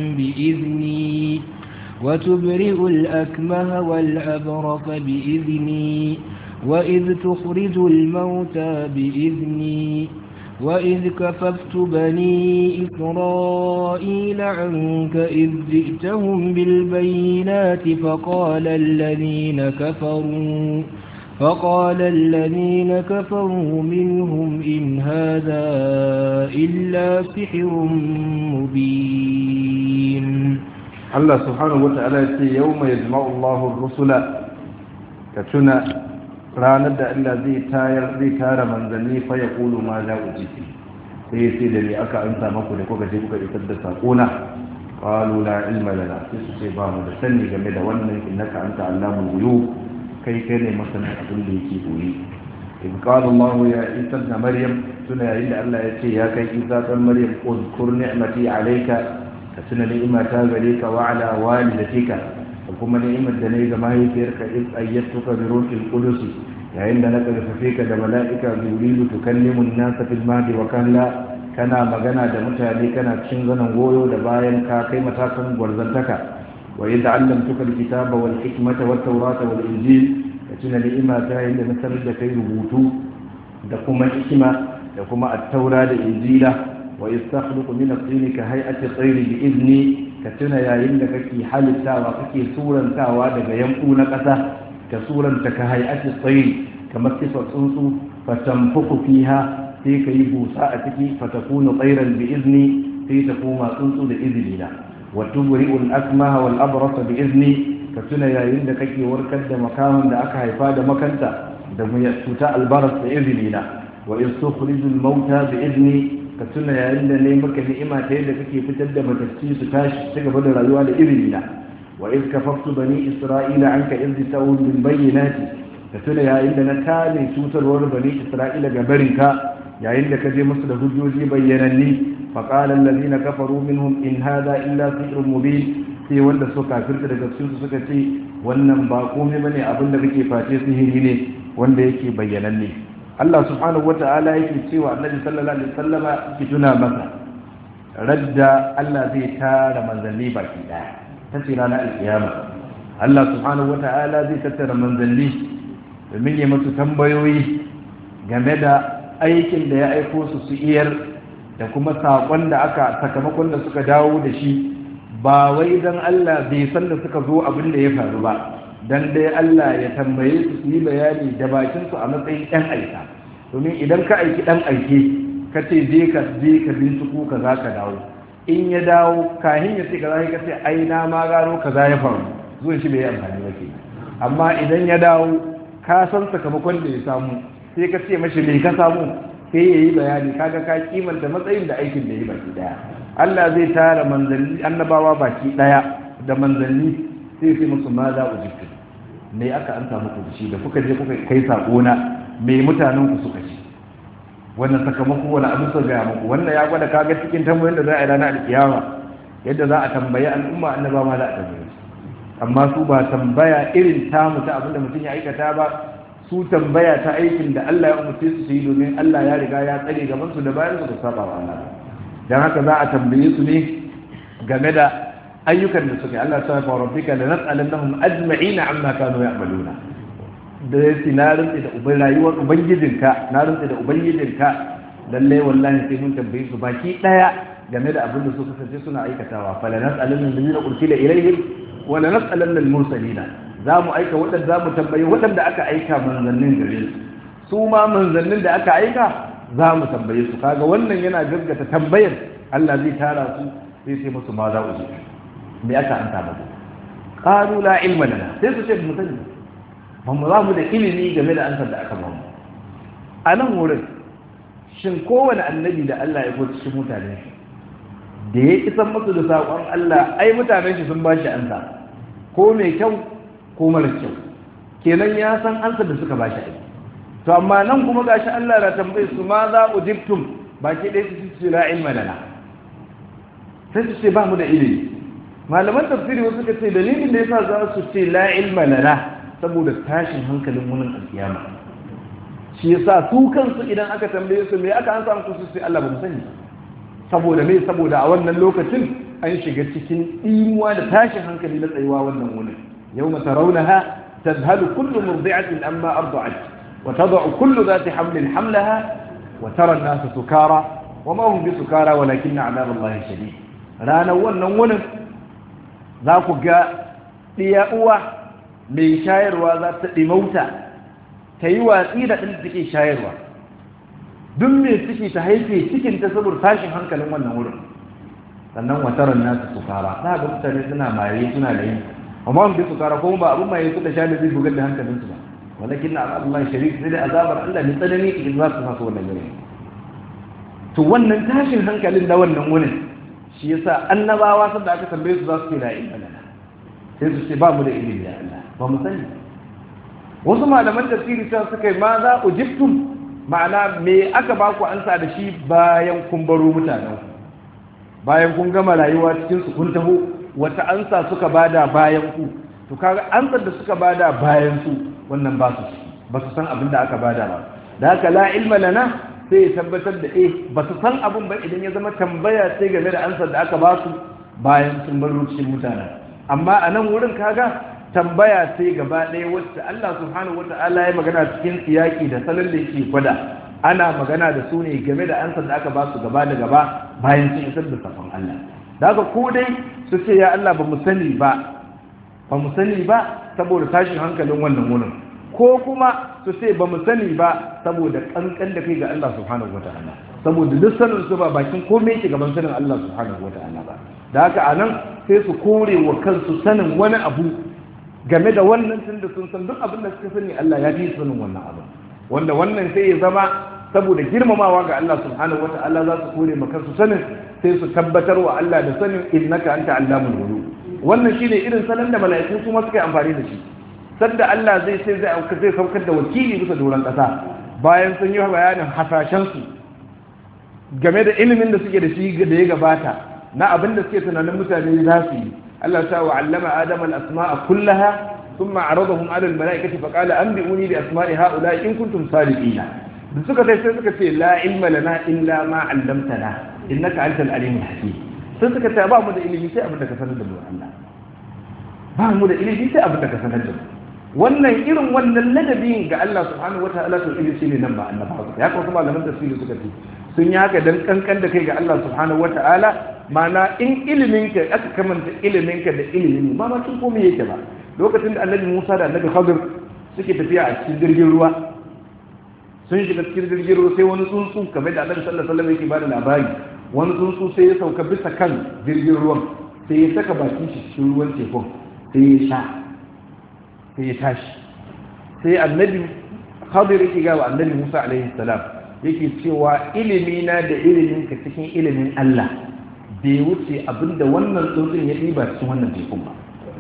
بإذني وتبرئ الأكمه والأبرص بإذني وإذ تخرج الموتى بإذني وإذ كففت بني إسرائيل عنك إذ جئتهم بالبينات فقال الذين كفروا فقال الذين كفروا منهم إن هذا إلا سحر مبين الله سبحانه وتعالى يوم يجمع الله الرسل كتنا ranar da Allah zai tayar zai tara manzanni fa ya kulu ma za ku jiki sai ya ce da ni aka amsa maku da kuka je kuka isar da sakona qalu la ilma lana sai su ce ba mu da sani game da wannan innaka anta allamul ghuyub kai kai ne masanin abin da yake koyi in qala Allah ya isa da maryam tuna yayin da Allah ya ce ya kai isa dan maryam uzkur ni'mati alayka ka tuna ni'imata gare ka wa ala walidatika da kuma ni'imar da ne ga mahaifiyarka in ayyatuka bi ruhil qudus yayin da na karfafe ka da mala'ika jibrilu tukallimu an-nasa fil mahdi wa kalla kana magana da mutane kana cikin zanen goyo da bayan ka kai matakan gwarzantaka wa idza allamtuka alkitaba wal hikmata wat tawrata wal injil tuna ni'ima ta yayin da na sanar da kai rubutu da kuma hikima da kuma at-taura da injila wa yastakhluqu min at-tin ka hay'ati at-tayr bi idni ka tuna yayin da kake halittawa kake surantawa daga yanku na ƙasa ka suranta ka hay'ati at-tayr kamar sifar tsuntsu fatanfuku fiha sai ka yi busa a ciki fatakunu tsairan bi izni sai ta koma tsuntsu da izini na wa tubri'ul akmaha wal abrasa bi izni ka tuna yayin da kake warkar da makamin da aka haifa da makanta da cuta albaras da izini na wa istukhrijul mauta bi izni ka tuna yayin da ne maka ni'ima ta yadda kake fitar da matacci su tashi su gaba da rayuwa da izini na wa iz kafaftu bani isra'ila anka iz ta'ud bil bayyinati ka tuna yayin da na kare cutarwar bani isra'ila ga barinka yayin da ka je musu da hujjoji bayyananni فقال الذين كفروا منهم إن هذا إلا سحر مبين sai wanda suka kafirta daga cikin su suka ce wannan ba komai bane abin da kake face sihiri ne wanda yake bayyananne Allah subhanahu wata'ala yake cewa Annabi sallallahu alaihi wasallama ki tuna masa radda Allah zai tara manzanni baki daya ta ce ranar alkiyama Allah subhanahu wata'ala zai tattara manzanni domin ya musu tambayoyi game da aikin da ya aiko su su iyar da kuma saƙon da aka sakamakon da suka dawo da shi ba wai don Allah bai san da suka zo abin da ya faru ba don dai Allah ya tambaye su su yi bayani da bakinsu a matsayin ɗan aika domin idan ka aiki ɗan aike ka ce je ka je ka binciko ka za ka dawo in ya dawo kahin ya ce ka za ka ce ai na ma gano ka za ya faru zuwan shi bai yi amfani ba ke amma idan ya dawo ka san sakamakon da ya samu sai ka ce mashi me ka samu sai ya yi bayani kaga ka kimanta matsayin da aikin da ya yi baki daya Allah zai tara manzanni annabawa baki daya da manzanni sai sai musu ma za ku jikin me aka an samu ku shi da kuka je kuka kai sako na me mutanen ku suka ci wannan sakamako wani abu su gaya muku wannan ya gwada kaga cikin tambayoyin da za a yi ranar alkiyama yadda za a tambayi al'umma annaba ma za a tambaye amma su ba tambaya irin tamu ta abin da mutum ya aikata ba su tambaya ta aikin da Allah ya umarce su yi domin Allah ya riga ya tsare gaban su da bayan su da saba wa Allah dan haka za a tambaye su ne game da ayyukan da suke Allah ta fa rabbika la nas'alannahum ajma'ina amma kanu ya'maluna da yake na rantsi da uban rayuwar ubangijinka na rantsi da ubangijinka lalle wallahi sai mun tambaye su baki daya game da abin da su kasance suna aikatawa fala nas'alanna alladhina ursila ilayhim wa la nas'alanna al-mursalina za mu aika waɗanda za mu tambayi waɗanda aka aika manzannin gare su su ma manzannin da aka aika za mu tambaye su kaga wannan yana gaggata tambayar Allah zai tara su sai sai musu ma za ku me aka an ta musu qalu la ilma lana sai su ce mu sani ba mu za mu da ilimi game da ansar da aka ba mu a nan wurin shin kowane annabi da Allah ya gwada cikin mutane da ya isan musu da saƙon Allah ai mutanen shi sun ba shi ansa ko mai kyau ko mara kyau kenan ya san ansa da suka ba shi aiki to amma nan kuma gashi Allah na tambaye su ma za ujibtum baki ɗaya su ce la ilma lana sai su ce ba mu da ilimi malaman tafsiri wasu suka ce dalilin da yasa za su ce la ilma lana saboda tashin hankalin wunin alkiyama shi yasa su kansu idan aka tambaye su me aka ansa musu su ce Allah ba mu sani saboda me saboda a wannan lokacin an shiga cikin imuwa da tashin hankali na tsayuwa wannan wunin يوم ترونها تذهل كل مرضعة أما أرضعت وتضع كل ذات حمل حملها وترى الناس سكارى وما هم بسكارى ولكن عذاب الله شديد رانا ونن ذاك جاء ليأوى من شاير وذات لموتى تيوى إيدا تلتكي شاير دم تكي تهيفي تكي تصبر تاشي هنك لمن نور sannan wataran nasu sukara za ga mutane suna maye suna da yin amma mun bi sukara kuma ba abun maye su da shani zai bugar da hankalin su ba walakin na Allah sharik sai da azabar Allah ne tsanani idan za su fasa wannan yanayi to wannan tashin hankalin da wannan wurin shi yasa annabawa sun da aka tambaye su za su ce la ilaha illallah sai su ce ba mu da ilimi ya Allah ba mu sani wasu malaman tafsiri sai suka yi ma za ujibtum ma'ana me aka ba ku ansa da shi bayan kun baro mutanen ku bayan kun gama rayuwa cikin su kun taho wata ansa suka bada bayan ku to kaga ansar da suka bada bayan su wannan ba su ba su san abin da aka bada ba da haka la ilma lana sai ya tabbatar da eh ba su san abin ba idan ya zama tambaya sai game da ansar da aka ba su bayan sun baro cikin mutane amma a nan wurin kaga tambaya sai gaba ɗaya wacce Allah subhanahu wata'ala ya magana cikin siyaki da salon da yake gwada ana magana da su ne game da ansar da aka ba su gaba da gaba bayan sun isar da safon Allah da haka ko dai su ce ya Allah ba mu sani ba ba mu sani ba saboda tashin hankalin wannan wurin ko kuma su ce ba mu sani ba saboda kankan da kai ga Allah subhanahu wata'ala saboda duk sanin su ba bakin komai yake gaban sanin Allah subhanahu wata'ala ba da haka anan sai su kore wa kansu sanin wani abu game da wannan tun da sun san duk abin da suka sani Allah ya fi sanin wannan abu wanda wannan sai ya zama saboda girmamawa ga Allah subhanahu wata'ala za su kore ma kansu sanin sai su tabbatar wa Allah da sanin innaka anta allamul ghuyub wannan shine irin salon da mala'iku kuma suka yi amfani da shi sadda Allah zai sai zai auka zai saukar da wakili bisa doron kasa bayan sun yi bayanin hasashen su game da ilimin da suke da shi da ya gabata na abin da suke tunanin mutane za su yi Allah ta wa allama adam al-asma'a kullaha thumma aradahum ala al-mala'ikati fa qala anbi'uni bi asma'i ha'ula'i in kuntum sadiqina da suka sai sai suka ce la ilma lana illa ma 'allamtana innaka antal alimul hakim sai suka ce ba mu da ilimi sai abin da ka sanar da mu Allah ba mu da ilimi sai abin da ka sanar da mu wannan irin wannan ladabin ga Allah subhanahu wataala to ilimi shine nan ba annabawa ya kawo malaman tafsiri suka ce sun yi haka dan kankan da kai ga Allah subhanahu wataala mana in iliminka aka kamanta iliminka da ilimin ba ma tun komai yake ba lokacin da annabi Musa da annabi Khadir suke tafiya a cikin jirgin ruwa sun shiga cikin jirgin ruwa sai wani tsuntsu kamar da annabi sallallahu alaihi wasallam yake bada labari wani tsuntsu sai ya sauka bisa kan jirgin ruwan sai ya saka bakin shi cikin ruwan tekun sai ya sha sai ya tashi sai annabi Khadir yake ga annabi Musa alaihi salam yake cewa ilimina da iliminka cikin ilimin Allah bai wuce abinda wannan tsuntsun ya ɗiba cikin wannan tekun ba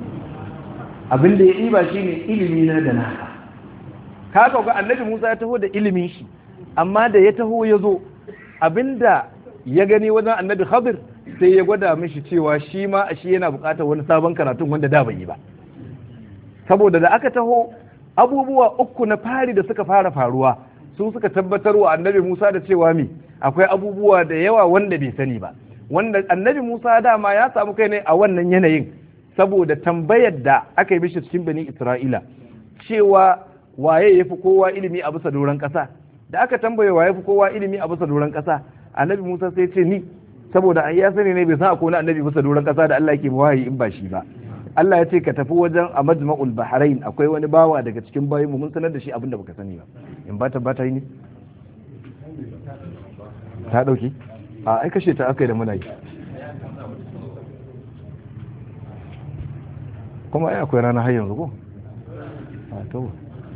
abinda ya ɗiba shi ne ilimi na da naka ka ga annabi musa ya taho da ilimin shi amma da ya taho ya zo abinda ya gani wajen annabi khadir sai ya gwada mishi cewa shi ma shi yana buƙatar wani sabon karatun wanda da bai yi ba saboda da aka taho abubuwa uku na fari da suka fara faruwa su suka tabbatar wa annabi musa da cewa mi akwai abubuwa da yawa wanda bai sani ba wanda annabi Musa dama ya samu kai ne a wannan yanayin saboda tambayar da aka yi mishi cikin bani Isra'ila cewa waye ya fi kowa ilimi a bisa doron ƙasa da aka tambaye waye fi kowa ilimi a bisa doron ƙasa annabi Musa sai ce ni saboda an ya sani ne bai san akwai annabi bisa doron ƙasa da Allah yake wahayi in ba shi ba Allah ya ce ka tafi wajen a majma'ul bahrain akwai wani bawa daga cikin bayin mu mun sanar da shi abin da baka sani ba in ba ta ba ta yi ne ta dauki a ai kashe ta aka yi da muna yi kuma ai akwai rana har yanzu ko a to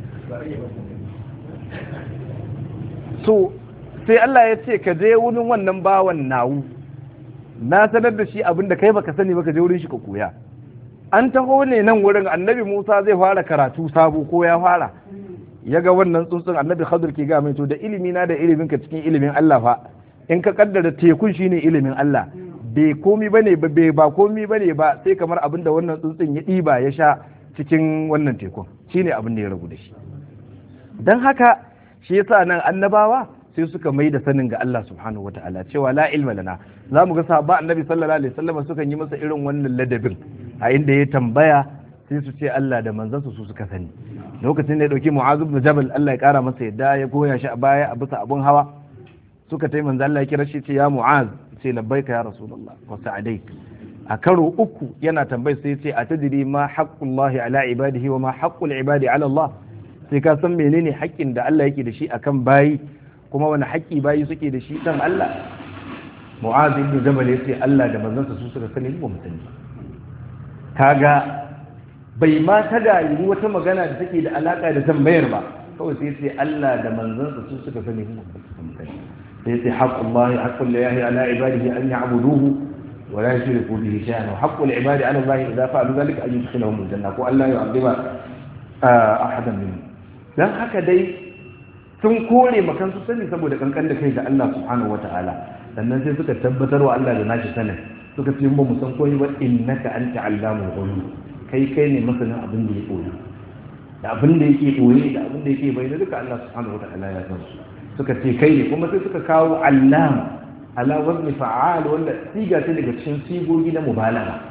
so sai Allah ya ce ka je wurin wannan bawan nawu na sanar da shi abinda kai baka sani baka je wurin shi ka koya an taho ne nan wurin annabi Musa zai fara karatu sabo ko ya fara ya ga wannan tsuntsun annabi Khadir ke ga mai to da ilimi na da ilimin ka cikin ilimin Allah fa in ka kaddara tekun shine ilimin Allah bai komi bane ba bai ba komi bane ba sai kamar abin da wannan tsuntsun ya ɗiba ya sha cikin wannan tekun shine abin da ya ragu da shi dan haka shi yasa nan annabawa sai suka mai da sanin ga Allah subhanahu wataala cewa la ilma lana za mu ga sahaba annabi sallallahu alaihi wasallam sukan yi masa irin wannan ladabin a inda ya tambaya sai su ce Allah da manzansa su suka sani lokacin da ya dauki mu'az ibn jabal Allah ya kara masa yadda ya goya shi a baya a bisa abun hawa suka tai manzo Allah ya kira shi ce ya mu'az ce labbaika ya rasulullah wa sa'adaik a karo uku yana tambayi sai ce a tadiri ma haqqullahi ala ibadihi wa ma haqqul ibadi ala Allah sai ka san menene haƙƙin da Allah yake da shi akan bayi kuma wani haƙƙi bayi suke da shi kan Allah mu'az ibn jabal ya ce Allah da manzansa su suka sani ba mutane kaga bai ma tada yi wata magana da take da alaka da tambayar ba kawai sai ce Allah da manzansa su suka sani ba mutane sai ce haqqullahi haqqul lahi ala ibadihi an ya'buduhu wa la yushriku bihi shay'an wa haqqul ibadi ala Allah idza fa'alu dhalika an yudkhilahum al-janna ko Allah yu'adhiba ahadan minhum dan haka dai sun kore makan su sani saboda kankan da kai ga Allah subhanahu wata'ala sannan sai suka tabbatar wa Allah da nashi sanin suka ce ba mu san koyi ba innaka anta allamul ghuyub kai kai ne masanin abin da ya koyi da abin da yake koyi da abin da yake bayyana duka Allah subhanahu wata'ala ya san su suka ce kai ne kuma sai suka kawo allam ala wazni fa'al wanda siga ce daga cikin sigogi na mubalagha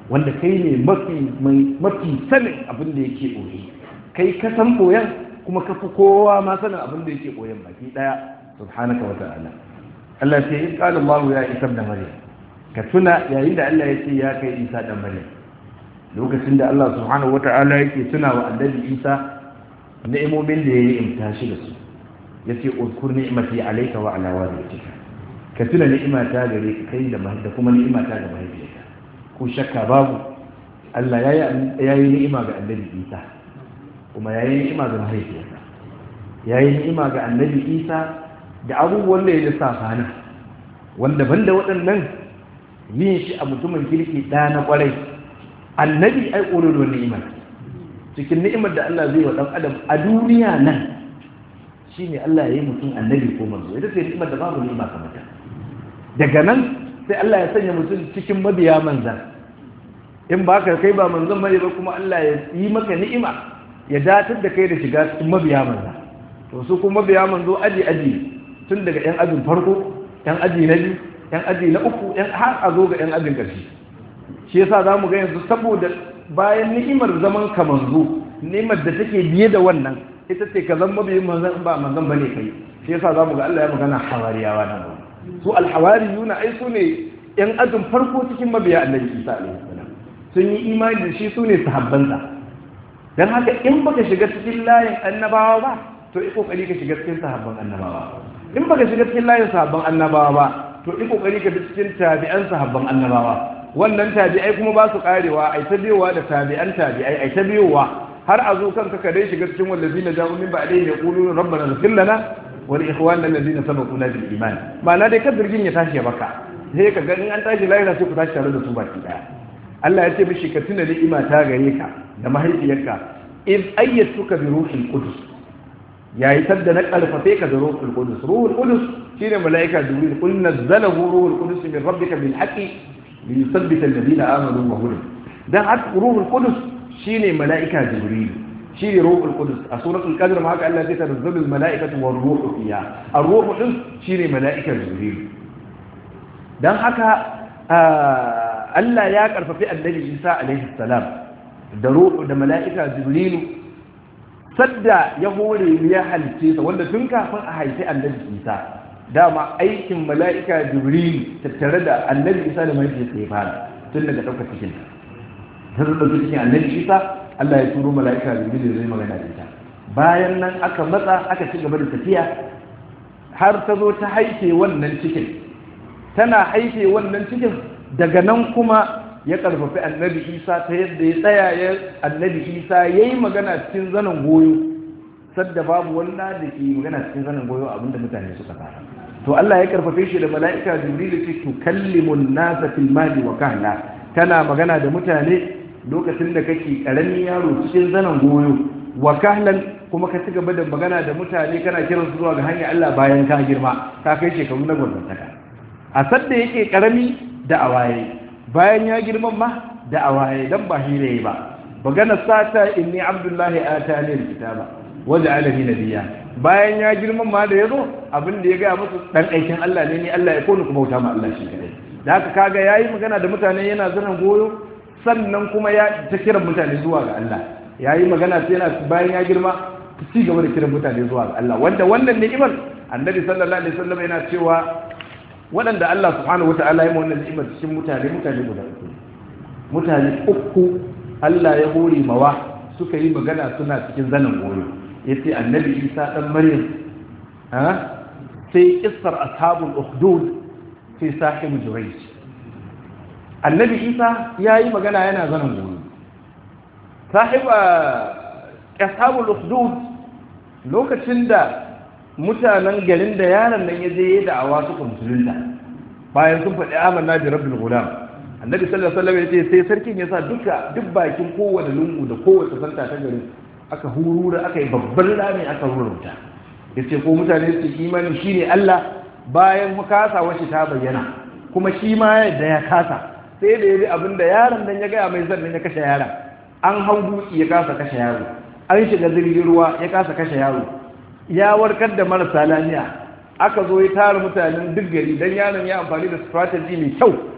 wanda kai ne mafi mafi sanin abin da yake ɓoye kai ka san ɓoyen kuma ka fi kowa ma sanin abin da yake ɓoyen baki ɗaya subhanaka wa ta'ala Allah ya ce in qala Allah ya isa da maryam ka tuna yayin da Allah ya ce ya kai Isa dan maryam lokacin da Allah subhanahu wa ta'ala yake tuna wa annabi Isa ni'imomin da yayi imta shi da su yace uzkur ni'mati alayka wa ala walidatika ka tuna ni'imata gare ka kai da da kuma ni'imata ga mahaifiyarka ko shakka babu Allah ya yi ni'ima ga annabi Isa kuma ya yi ni'ima ga mahaifiyarsa ya yi ni'ima ga annabi Isa da abubuwan da ya lissafa na wanda banda waɗannan yin shi a mutumin kirki ɗa na ƙwarai annabi ai ƙololuwar ni'ima cikin ni'imar da Allah zai wa ɗan adam a duniya nan shi ne Allah ya yi mutum annabi ko manzo ita ce ni'imar da babu ni'ima kamar ta daga nan sai Allah ya sanya mutum cikin mabiya manzan in ba ka kai ba manzan bane ba kuma Allah ya yi maka ni'ima ya datar da kai da shiga cikin mabiya manzan to su kuma mabiya manzo aji aji tun daga yan ajin farko yan aji na biyu yan aji na uku yan har a zo ga yan ajin ƙarshe shi yasa za mu ga yanzu saboda bayan ni'imar zaman ka manzo ni'imar da take biye da wannan ita ce ka zama mabiyin manzan ba manzan bane kai shi yasa za mu ga Allah ya magana hawariyawa nan su alhawariyuna ai su ne yan ajin farko cikin mabiya annabi Isa alaihi salam sun yi imani da shi su ne sahabbansa dan haka in baka shiga cikin layin annabawa ba to yi kokari ka shiga cikin sahabban annabawa in baka shiga cikin layin sahabban annabawa ba to yi kokari ka bi cikin tabi'an sahabban annabawa wannan tabi'ai kuma ba su karewa ai ta biyowa da tabi'an tabi'ai ai ta biyowa har a zo kanka ka dai shiga cikin wallazina ja'u min ba'dihim yaquluna rabbana ighfir lana wa li ikhwanina alladhina sabaquna bil iman ma'ana dai ka birgin ya tashi ya baka sai ka ga in an tashi lahira sai ku tashi tare da su baki daya Allah ya ce mishi ka tuna ni'ima ta gare ka da mahaifiyarka in ayyatuka bi ruhil qudus yayi sadda na karfafe ka da ruhul qudus ruhul qudus shine malaika jibril qul nazzalahu ruhul qudus min rabbika bil haqqi li yuthabbita alladhina amanu wa hudan dan hak ruhul qudus shine malaika jibril shine ruhul qudus a suratul qadr ma haka Allah ya tanazzalu al malaikatu war ruhu fiha ar ruhu din shine malaika jibril dan haka Allah ya karfafi annabi Isa alaihi salam da ruhu da mala'ika jibrilu sadda ya hore ya halice sa wanda tun kafin a haifi annabi Isa dama aikin mala'ika jibrilu tattare da annabi Isa da mahaifiyarsa ya fara tun daga ɗaukar cikin ta zo ɗauki cikin annabi Isa Allah ya turo mala'ika jibrilu zai magana da ita bayan nan aka matsa aka ci gaba da tafiya har ta zo ta haife wannan cikin tana haife wannan cikin daga nan kuma ya karfafi annabi isa ta yadda ya tsaya ya annabi isa ya yi magana cikin zanen goyo sadda babu wanda da ke magana cikin zanen goyo abinda mutane suka fara to Allah ya karfafe shi da mala'ika jibril ce to kallimun nasa fil mali wa kahla tana magana da mutane lokacin da kake karamin yaro cikin zanen goyo wa kahlan kuma ka ci gaba da magana da mutane kana kiransu zuwa ga hanyar Allah bayan ka girma ka kai shekaru na gwamnataka a sadda yake karami da awaye bayan ya girman ma da awaye dan ba hire ba bagana sata inni abdullahi atani alkitaba waja'alani nabiyya bayan ya girman ma da yazo abin da ya ga musu dan aikin Allah ne ni Allah ya konu kuma bauta ma Allah shi kadai da haka kaga yayi magana da mutane yana zanan goyo sannan kuma ya ta kira mutane zuwa ga Allah yayi magana sai yana bayan ya girma ci gaba da kiran mutane zuwa ga Allah wanda wannan ni'imar annabi sallallahu alaihi wasallam yana cewa waɗanda Allah subhanahu wa ta'ala ya wannan ni'imar cikin mutane mutane guda uku mutane uku Allah ya hore mawa suka yi magana suna cikin zanen goyo yace annabi Isa dan Maryam ha sai kissar ashabul ukhdud sai sahibu jurayj annabi Isa yayi magana yana zanen goyo sahiba ashabul ukhdud lokacin da mutanen garin da yaron nan ya je ya da'awa suka musulunta bayan sun faɗi amanna bi rabbil gulam annabi sallallahu alaihi wasallam ya ce sai sarkin ya sa duka duk bakin kowane lungu da kowace santa ta garin aka hurura aka yi babban rami aka rurruta ya ce ko mutane su imani shine Allah bayan kasa wace ta bayyana kuma shi ma yadda ya kasa sai da ya bi abin da yaron nan ya gaya mai zannan ya kashe yaron an hau dutse ya kasa kashe yaro an shiga jirgin ruwa ya kasa kashe yaro ya warkar da marasa lafiya aka zo ya tara mutanen duk gari don yaron ya amfani da strategy mai kyau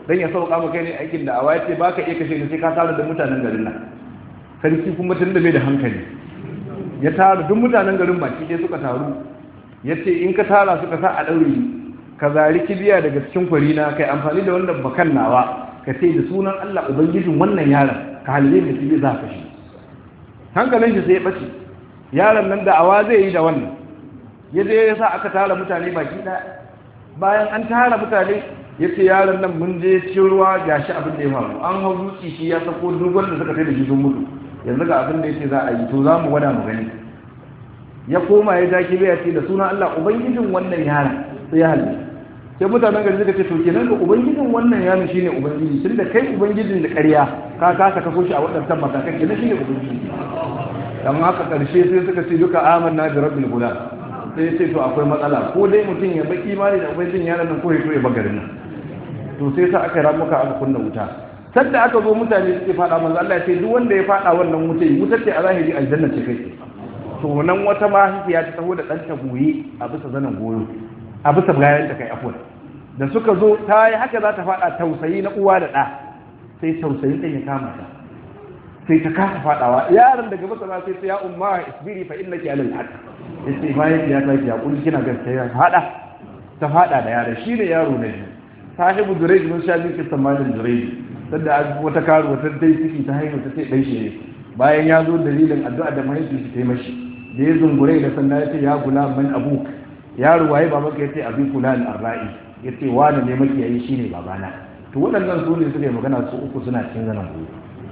dan ya sauka maka ne aikin da awa yace baka iya kashe ni sai ka tara da mutanen garin nan sarki kuma tun da bai da hankali ya tara duk mutanen garin baki ɗaya suka taru yace in ka tara suka sa a daure ka zari kibiya daga cikin kwari na kai amfani da wannan bakan nawa ka ce da sunan Allah ubangijin wannan yaron ka halile da kibiya za ka shi hankalin shi sai ya bace yaron nan da awa zai yi da wannan ya je ya sa aka tara mutane baki ɗaya bayan an tara mutane ya ce yaron nan mun je cikin ruwa ga shi abin da ya faru an hau dutse shi ya sako dogon da suka kai da shi sun mutu yanzu ga abin da ya ce za a yi to za mu gwada mu gani ya koma ya ja kibe ya ce da sunan Allah ubangijin wannan yaron sai ya halin sai mutanen gari suka ce to kenan ga ubangijin wannan yaron shine ubangiji tun da kai ubangijin da ƙarya ka kasa kaso shi a waɗannan matakan kenan shine ubangiji dan haka ƙarshe sai suka ce duka amanna bi rabbil gulam sai ce to akwai matsala ko dai mutum ya baki imani da ubangijin yaron nan ko ya ya bagarin nan to sai sa aka ramuka aka kunna wuta sadda aka zo mutane suke fada manzo Allah ya ce duk wanda ya fada wannan wuta wutar ce a zahiri aljanna ce kai to nan wata mahaifiya ta taho da ɗanta goye a bisa zanen goyo a bisa bayan ta kai afwan da suka zo ta yi haka za ta fada tausayi na uwa da ɗa sai tausayin ɗan ya kama ta sai ta kasa fadawa yaron daga masana sai ta ya umma isbiri fa innaki alal haqq yace bayan ya ta ki hakuri kina gaskiya fada ta fada da yaro shine yaro ne sahibu durej mun sha miki samanin durej sanda wata karu wata dai ciki ta haihu ta ce dai shi ne bayan ya zo dalilin addu'a da mahaifi shi tai mashi da ya zungure da sanda ya ce ya gula man abuk yaro waye babanka ya ce abi kula al-arra'i ya ce wani ne makiyayi shine babana to waɗannan su ne suka yi magana su uku suna cikin zanen gobe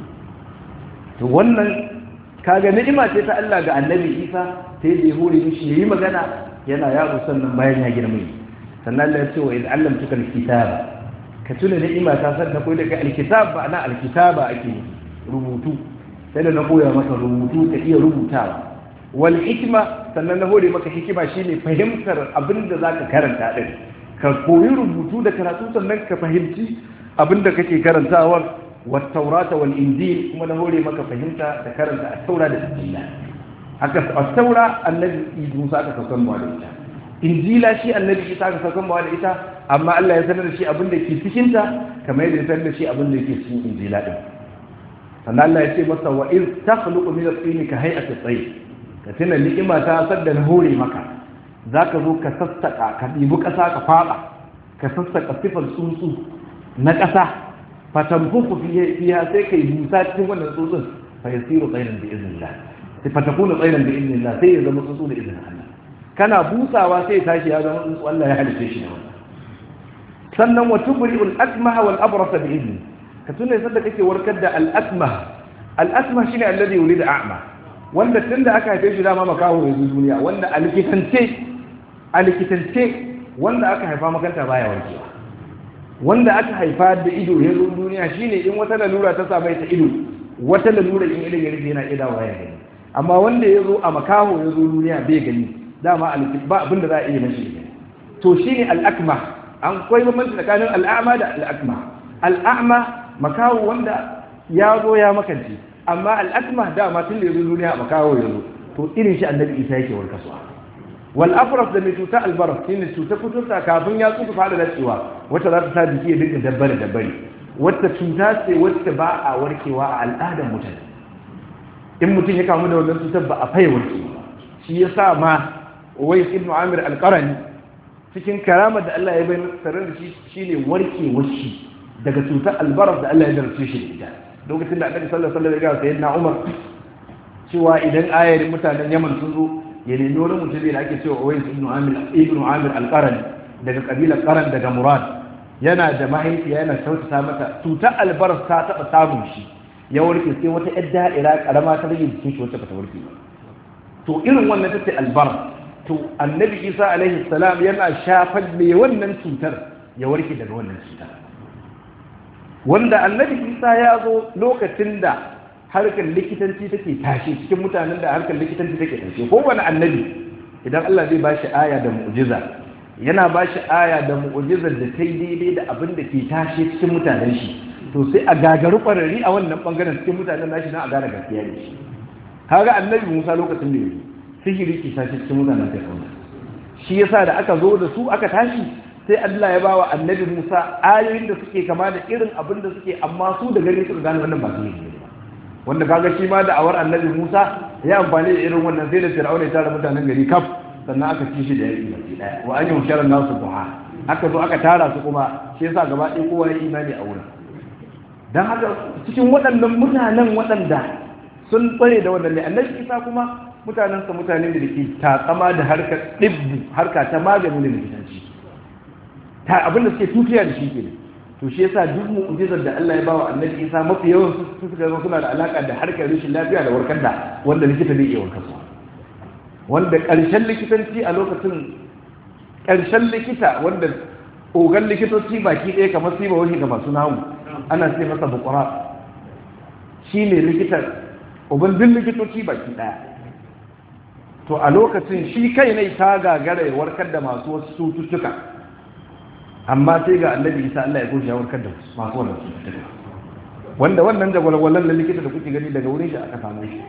to wannan kaga ni'ima ce ta Allah ga annabi Isa sai da ya hore mishi yayi magana yana yaro sannan bayan ya girma sannan Allah ya ce wa in allamtuka alkitaba ka tuna ni'ima ta sanna koyi daga alkitab ba ana alkitaba ake rubutu sai da na koya maka rubutu ka iya rubutawa wal hikma sannan na hore maka hikima shine fahimtar abin da zaka karanta din ka koyi rubutu da karatu sannan ka fahimci abin da kake karantawar والتوراة والإنجيل كما نقول ما كفهمت ذكرت التوراة والإنجيل هكذا التوراة الذي موسى كفهم عليها إنجيل شيء الذي عيسى كفهم عليها أما الله يسنر شيء أبن لك في سكنتا كما يسنر شيء أبن لك في إنجيل فأن الله يسير مصر وإذ تخلق من الطين كهيئة الطير كتنا لإما تأصد نهوري مكا ذاك ذو كسستك كبيبك أساك فاقا كسستك صفر سوسو نكسا fatanfuku fiha sai kai busa cikin wannan tsutsun fa yasiru tsairan bi iznillah sai fatakunu tsairan bi iznillah sai ya zama tsutsu da izinin Allah kana busawa sai tashi ya zama tsutsu Allah ya halice shi da wannan sannan wa tubri'ul akmaha wal abrasa bi izni ka tunne sanda kake warkar da al akmah al akmah shine alladhi yulida a'ma wanda tunda aka haife shi dama makaho yanzu duniya wanda a likitance a likitance wanda aka haifa makanta baya warkewa wanda aka haifa da ido ya zo duniya shine in wata lalura ta samu ta ido wata lalura in ido ya rufe yana iya dawowa ya gani amma wanda ya zo a makaho ya zo duniya bai gani dama ba abin da za a iya mashi to shine al'akma an koyi bambanci tsakanin al'ama da al'akma al'ama makaho wanda ya zo ya makance amma al'akma dama tun da ya zo duniya a makaho ya zo to irin shi annabi isa yake warkaswa wal afras da mai cuta albaras shine cuta kuturta kafin ya tsufa fara dacewa wata za ta sa jiki ya dinga dabbare dabbare wata cuta ce wacce ba a warkewa a al'adar mutane in mutum ya kamu da wannan cutar ba a faye warkewa shi ya sa ma wai ibn amir alqarani cikin karamar da Allah ya bayyana tare da shi shine warkewar shi daga cutar albaras da Allah ya darce shi da ita lokacin da annabi sallallahu alaihi wasallam ya ga sayyidina umar cewa idan ayarin mutanen yaman sun zo ya nemi wani mutum da ake cewa Uwais ibn Amir ibn Amir al-Qarni daga kabilar Qaran daga Murad yana da mahaifiya yana kyautata mata tuta albaras ta taba samun shi ya warke sai wata yar da'ira karama ta rage jikin shi wacce bata warke ba to irin wannan tace albaras to annabi Isa alaihi salam yana shafar me wannan cutar ya warke daga wannan cutar wanda annabi Isa ya zo lokacin da harkar likitanci take tashi cikin mutanen da harkar likitanci take tashi kowane annabi idan Allah zai bashi aya da mu'jiza yana bashi aya da mu'jizar da ta yi daidai da abin da ke tashi cikin mutanen shi to sai a gagaru kwararri a wannan bangaren cikin mutanen nashi na a gane gaskiya ne shi kaga annabi Musa lokacin da yake sihiri ke tashi cikin mutanen Fir'auna shi yasa da aka zo da su aka tashi sai Allah ya bawa annabi Musa ayoyin da suke kama da irin abin da suke amma su da gani suka gane wannan ba su yi ba wanda kaga shi ma da awar annabi Musa ya amfani da irin wannan sai da Fir'auna ya tara mutanen gari kaf sannan aka ci shi da yaki baki daya wa an yushara nasu duha aka zo aka tara su kuma shi yasa gaba ɗaya kowa ya imani a wurin dan haka cikin waɗannan mutanen waɗanda sun tsare da wannan ne annabi Isa kuma mutanensa mutane da ke takama da harkar ɗibbu harka ta magani da likitanci ta abinda suke tukiya da shi ke to shi yasa duk mu'jizar da Allah ya bawa annabi Isa mafi yawan su suka zama suna da alaka da harkar rashin lafiya da warkar da wanda likita bai iya warkar su wanda ƙarshen likitanci a lokacin ƙarshen likita wanda ogan likitoci baki ɗaya kamar sai ba wani ga masu nahu ana sai masa bukura shi ne likitan uban duk likitoci baki ɗaya to a lokacin shi kai ne ta gagara ya warkar da masu wasu cututtuka amma sai ga annabi isa Allah ya goshi ya warkar da masu wannan cututtuka wanda wannan jagwalgwalan na likita da kuke gani daga wurin shi aka samu shi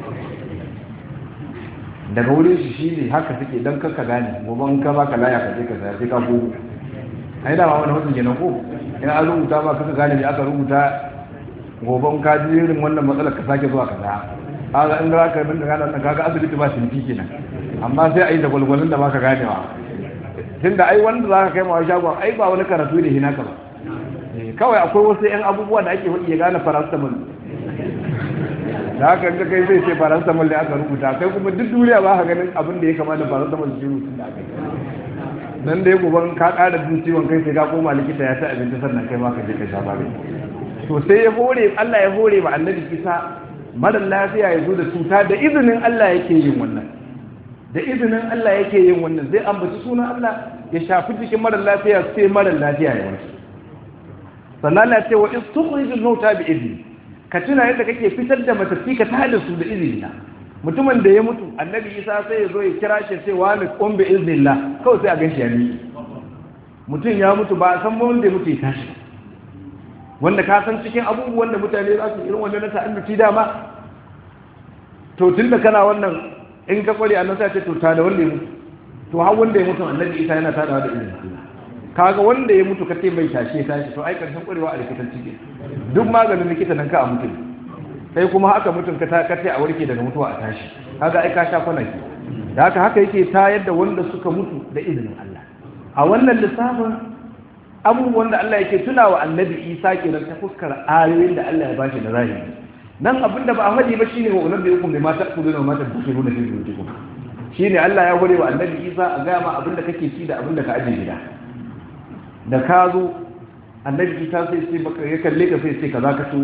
daga wurin shi shi ne haka suke don kanka gane gobe in ka baka laya ka je ka saya sai ka gogo ai da ma wani mutum kenan ko in an rubuta ma kaka gane me aka rubuta gobe in ka ji irin wannan matsalar ka sake zuwa ka saya kaga in za ka bin da gane kaga asibiti ba sinfi kenan amma sai a yi da gwalgwalin da baka ganewa tunda ai wanda za ka kai ma shagon ai ba wani karatu ne hinaka ba kawai akwai wasu 'yan abubuwa da ake hudu ya gane paracetamol da haka ga kai zai ce paracetamol da aka rubuta kai kuma duk duniya ba ka ganin abin da ya kama da paracetamol da rubutun da aka yi nan da ya goban ka ƙara jin ciwon kai sai ka koma likita ya ta abinci sannan kai ma ka je ka sha magani to sai ya hore Allah ya hore wa annabi kisa mara lafiya ya zo da cuta da izinin Allah yake yin wannan da izinin Allah yake yin wannan zai ambaci sunan Allah ya shafi jikin mara lafiya sai mara lafiya ya warke sannan Allah ce wa in tukhrijul mauta bi idni ka tuna yadda kake fitar da matafi ka tada su da izini na mutumin da ya mutu annabi Isa sai ya zo ya kira shi sai wa ni qum bi iznillah kawai sai a ganshi ya ni mutum ya mutu ba san ba wanda ya mutu ya tashi wanda ka san cikin abubuwan da mutane za su irin wannan na ta'annuci dama to tunda kana wannan in ka kware annabi sai ce to ta da wanda ya mutu to har wanda ya mutu annabi Isa yana tadawa da izinin Allah kaga wanda ya mutu kace mai tashe tashi to ai karshen kwarewa a likitanci ke duk maganin likita nan ka a mutum sai kuma haka mutum ka kace a warke daga mutuwa a tashi kaga ai ka sha kwanaki da haka haka yake tayar da wanda suka mutu da izinin Allah a wannan lissafin abubuwan da Allah yake tuna wa annabi Isa kenan ta fuskar ayoyin da Allah ya bashi da zahiri nan abinda ba a faɗi ba shine wa unabbi hukum bi ma ta'kuluna wa ma tadkhuluna fi buyutikum shine Allah ya hore wa annabi Isa a ga ma abinda kake ci da abinda ka aje gida da ka zo annabi isa sai sai maka ya kalle ka sai sai kaza ka so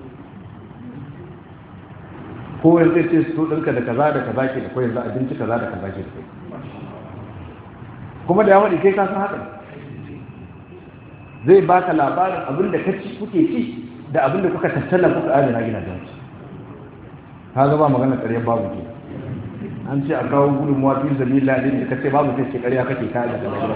ko yanzu sai sai so ɗinka da kaza da kaza ke da ko yanzu abinci kaza da kaza ke da kai kuma da yawon kai ka san haka zai baka labarin abin da kaci kuke ci da abin da kuka tattala kuka adana gidajen su ka ga ba magana ƙarya babu ke an ce a kawo gudunmuwa fi zabila ne da kace babu sai ce ƙarya kake ka da kaza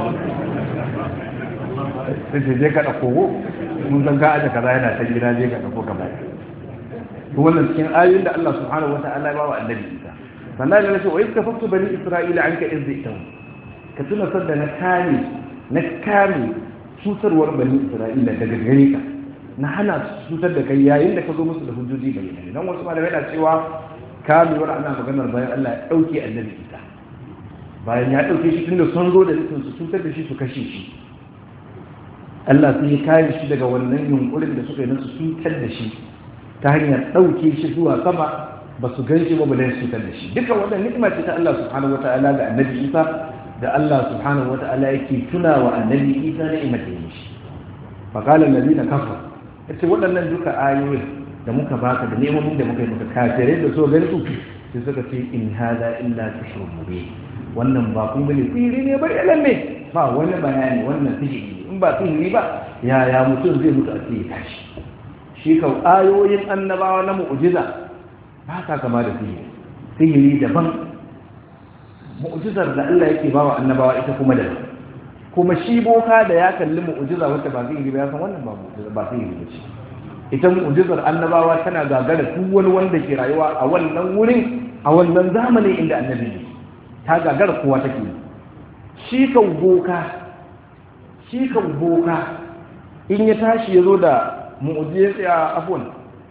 sai ce je ka ɗauko mun san ka aje kaza yana ta gida je ka ɗauko ka bai to wannan cikin ayoyin da Allah subhanahu wata'ala ya ba wa annabi Isa sannan ya ce wa iska faktu bani isra'ila anka izzitan ka tuna sadda na kame na kame cutarwar bani isra'ila daga gare ka na hana su cutar da kai yayin da ka zo musu da hujjoji bai ne dan wasu malamai na cewa kamewar ana maganar bayan Allah ya dauke annabi Isa bayan ya dauke shi tunda sun zo da nufin su cutar da shi su kashe shi Allah sun yi kare shi daga wannan yunkurin da suka yi nasu cutar da shi ta hanyar ɗauke shi zuwa sama ba su gan shi ba bala su cutar da shi duka wannan ni'ima ce ta Allah subhanahu wata'ala ga annabi Isa da Allah subhanahu wata'ala yake tuna wa annabi Isa ni'imar da yi shi fa qala alladhina kafaru yace waɗannan duka ayoyi da muka baka da nemomin da muka yi maka kafirai da so gani su sai suka ce in hada illa tushrun mubin wannan ba kun bane sihiri ne bari lalle ba wani bayani wannan sihiri in ba sihiri ba yaya mutum zai mutu a cikin tashi shi kau ayoyin annabawa na mu'ujiza ba ka kama da sihiri sihiri daban mu'ujizar da Allah yake bawa annabawa ita kuma da kuma shi boka da ya kalli mu'ujiza wacce ba sihiri ba ya san wannan ba mu'ujiza ba sihiri ba ce ita mu'ujizar annabawa tana gagara duk wani wanda ke rayuwa a wannan wurin a wannan zamanin inda annabi ne ta gagara kowa take shi kan boka shi kan boka in ya tashi ya zo da mu'ujiyar tsaya afon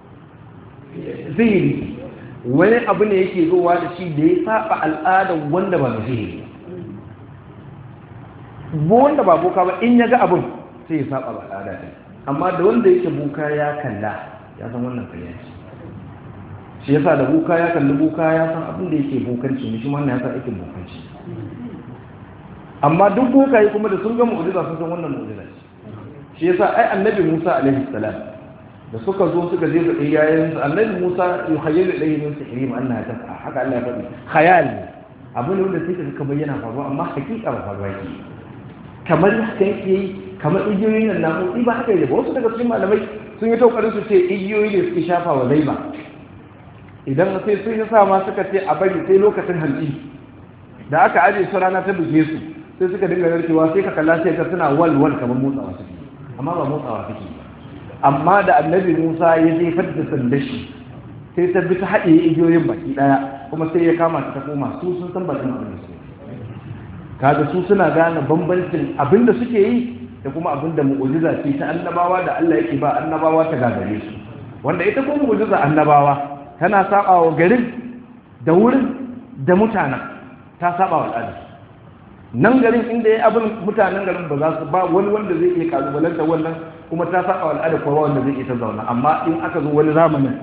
zihiri wani abu ne yake zowa da shi da ya saba al'adar wanda ba zihiri wanda ba boka ba in ya ga abin sai ya saba ba al'ada ne amma da wanda yake boka ya kalla ya san wannan kariya ce shi yasa da boka ya kalli boka ya san abin da yake bokanci ne shi wannan ya san aikin bokanci amma duk bokaye kuma da sun ga mu'jiza sun san wannan mu'jiza ce shi yasa ai annabi Musa alaihi salam da suka zo suka je da iyayen su annabi Musa yuhayyilu ilayhi min sihrim annaha tas'a haka Allah ya faɗi khayal abu ne wanda sai ka bayyana faruwa amma hakika ba faruwa yake kamar haka yake yi kamar igiyoyin nan na motsi ba haka yake ba wasu daga cikin malamai sun yi taukarin su ce igiyoyi ne suke shafa wa laiba idan sai sun yi sa ma suka ce a bari sai lokacin hantsi da aka aje su rana ta buge su sai suka dinga narkewa sai ka kalla sai ka suna wal wal kamar motsawa suke amma ba motsawa suke amma da annabi Musa ya jefar da sandar shi sai ta bi ta haɗe igiyoyin baki ɗaya kuma sai ya kama ta koma su sun san bakin abin da suke kaga su suna gane bambancin abin da suke yi da kuma abin da mu'ujiza ce ta annabawa da Allah yake ba annabawa ta gagare su wanda ita ko mu'ujiza annabawa tana saba wa garin da wurin da mutanen ta saba wa al'ada nan garin inda ya abin mutanen garin ba za su ba wani wanda zai iya kalubalanta wannan kuma ta saba wa al'ada kowa wanda zai iya ta zauna amma in aka zo wani zamanin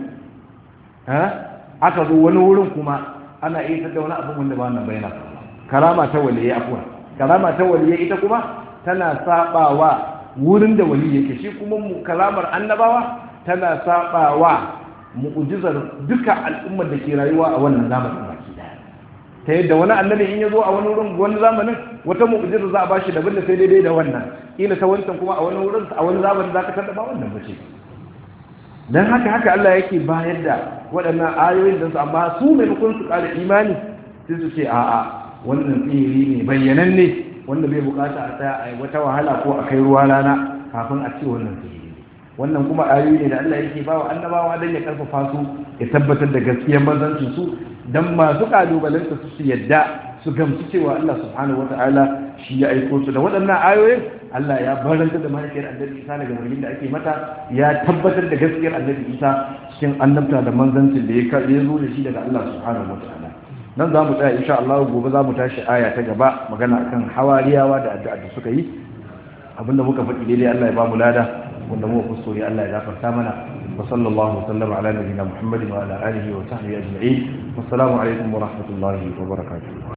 aka zo wani wurin kuma ana iya ta wani abin wanda ba nan bayyana karama ta waliye afuwa karama ta waliye ita kuma tana sabawa wurin da wali yake shi kuma kalamar annabawa tana sabawa mu'jizar duka al'ummar da ke rayuwa a wannan zamanin baki daya ta yadda wani annabi in ya zo a wani wurin wani zamanin wata mu'jizar za a bashi daban da sai daidai da wannan kila ta wancan kuma a wani wurin a wani zamanin za ka tada ba wannan bace dan haka haka Allah yake bayar da waɗannan ayoyin da su amma su maimakon su ƙara imani sai su ce a'a wannan tsiri ne bayyananne wanda bai bukata a tsaya a wata wahala ko a kai ruwa rana kafin a ce wannan tsiri wannan kuma ayoyi ne da Allah yake ba wa annabawa don ya karfafa su ya tabbatar da gaskiyar manzancin su dan masu kalubalanta su su yadda su gamsu cewa Allah subhanahu wata'ala shi ya aiko su da waɗannan ayoyin Allah ya baranta da mahaifiyar annabi Isa daga zargin da ake mata ya tabbatar da gaskiyar annabi Isa cikin annabta da manzancin da ya zo da shi daga Allah subhanahu wata'ala nan za mu tsaya insha Allah gobe za mu tashi aya ta gaba magana akan hawariyawa da addu'a da suka yi abinda muka faɗi daidai Allah ya ba mu lada wanda mu kuskure Allah ya gafarta mana wa sallallahu wasallam ala nabiyina Muhammadin wa ala alihi wa sahbihi ajma'in wassalamu alaikum wa rahmatullahi wa barakatuh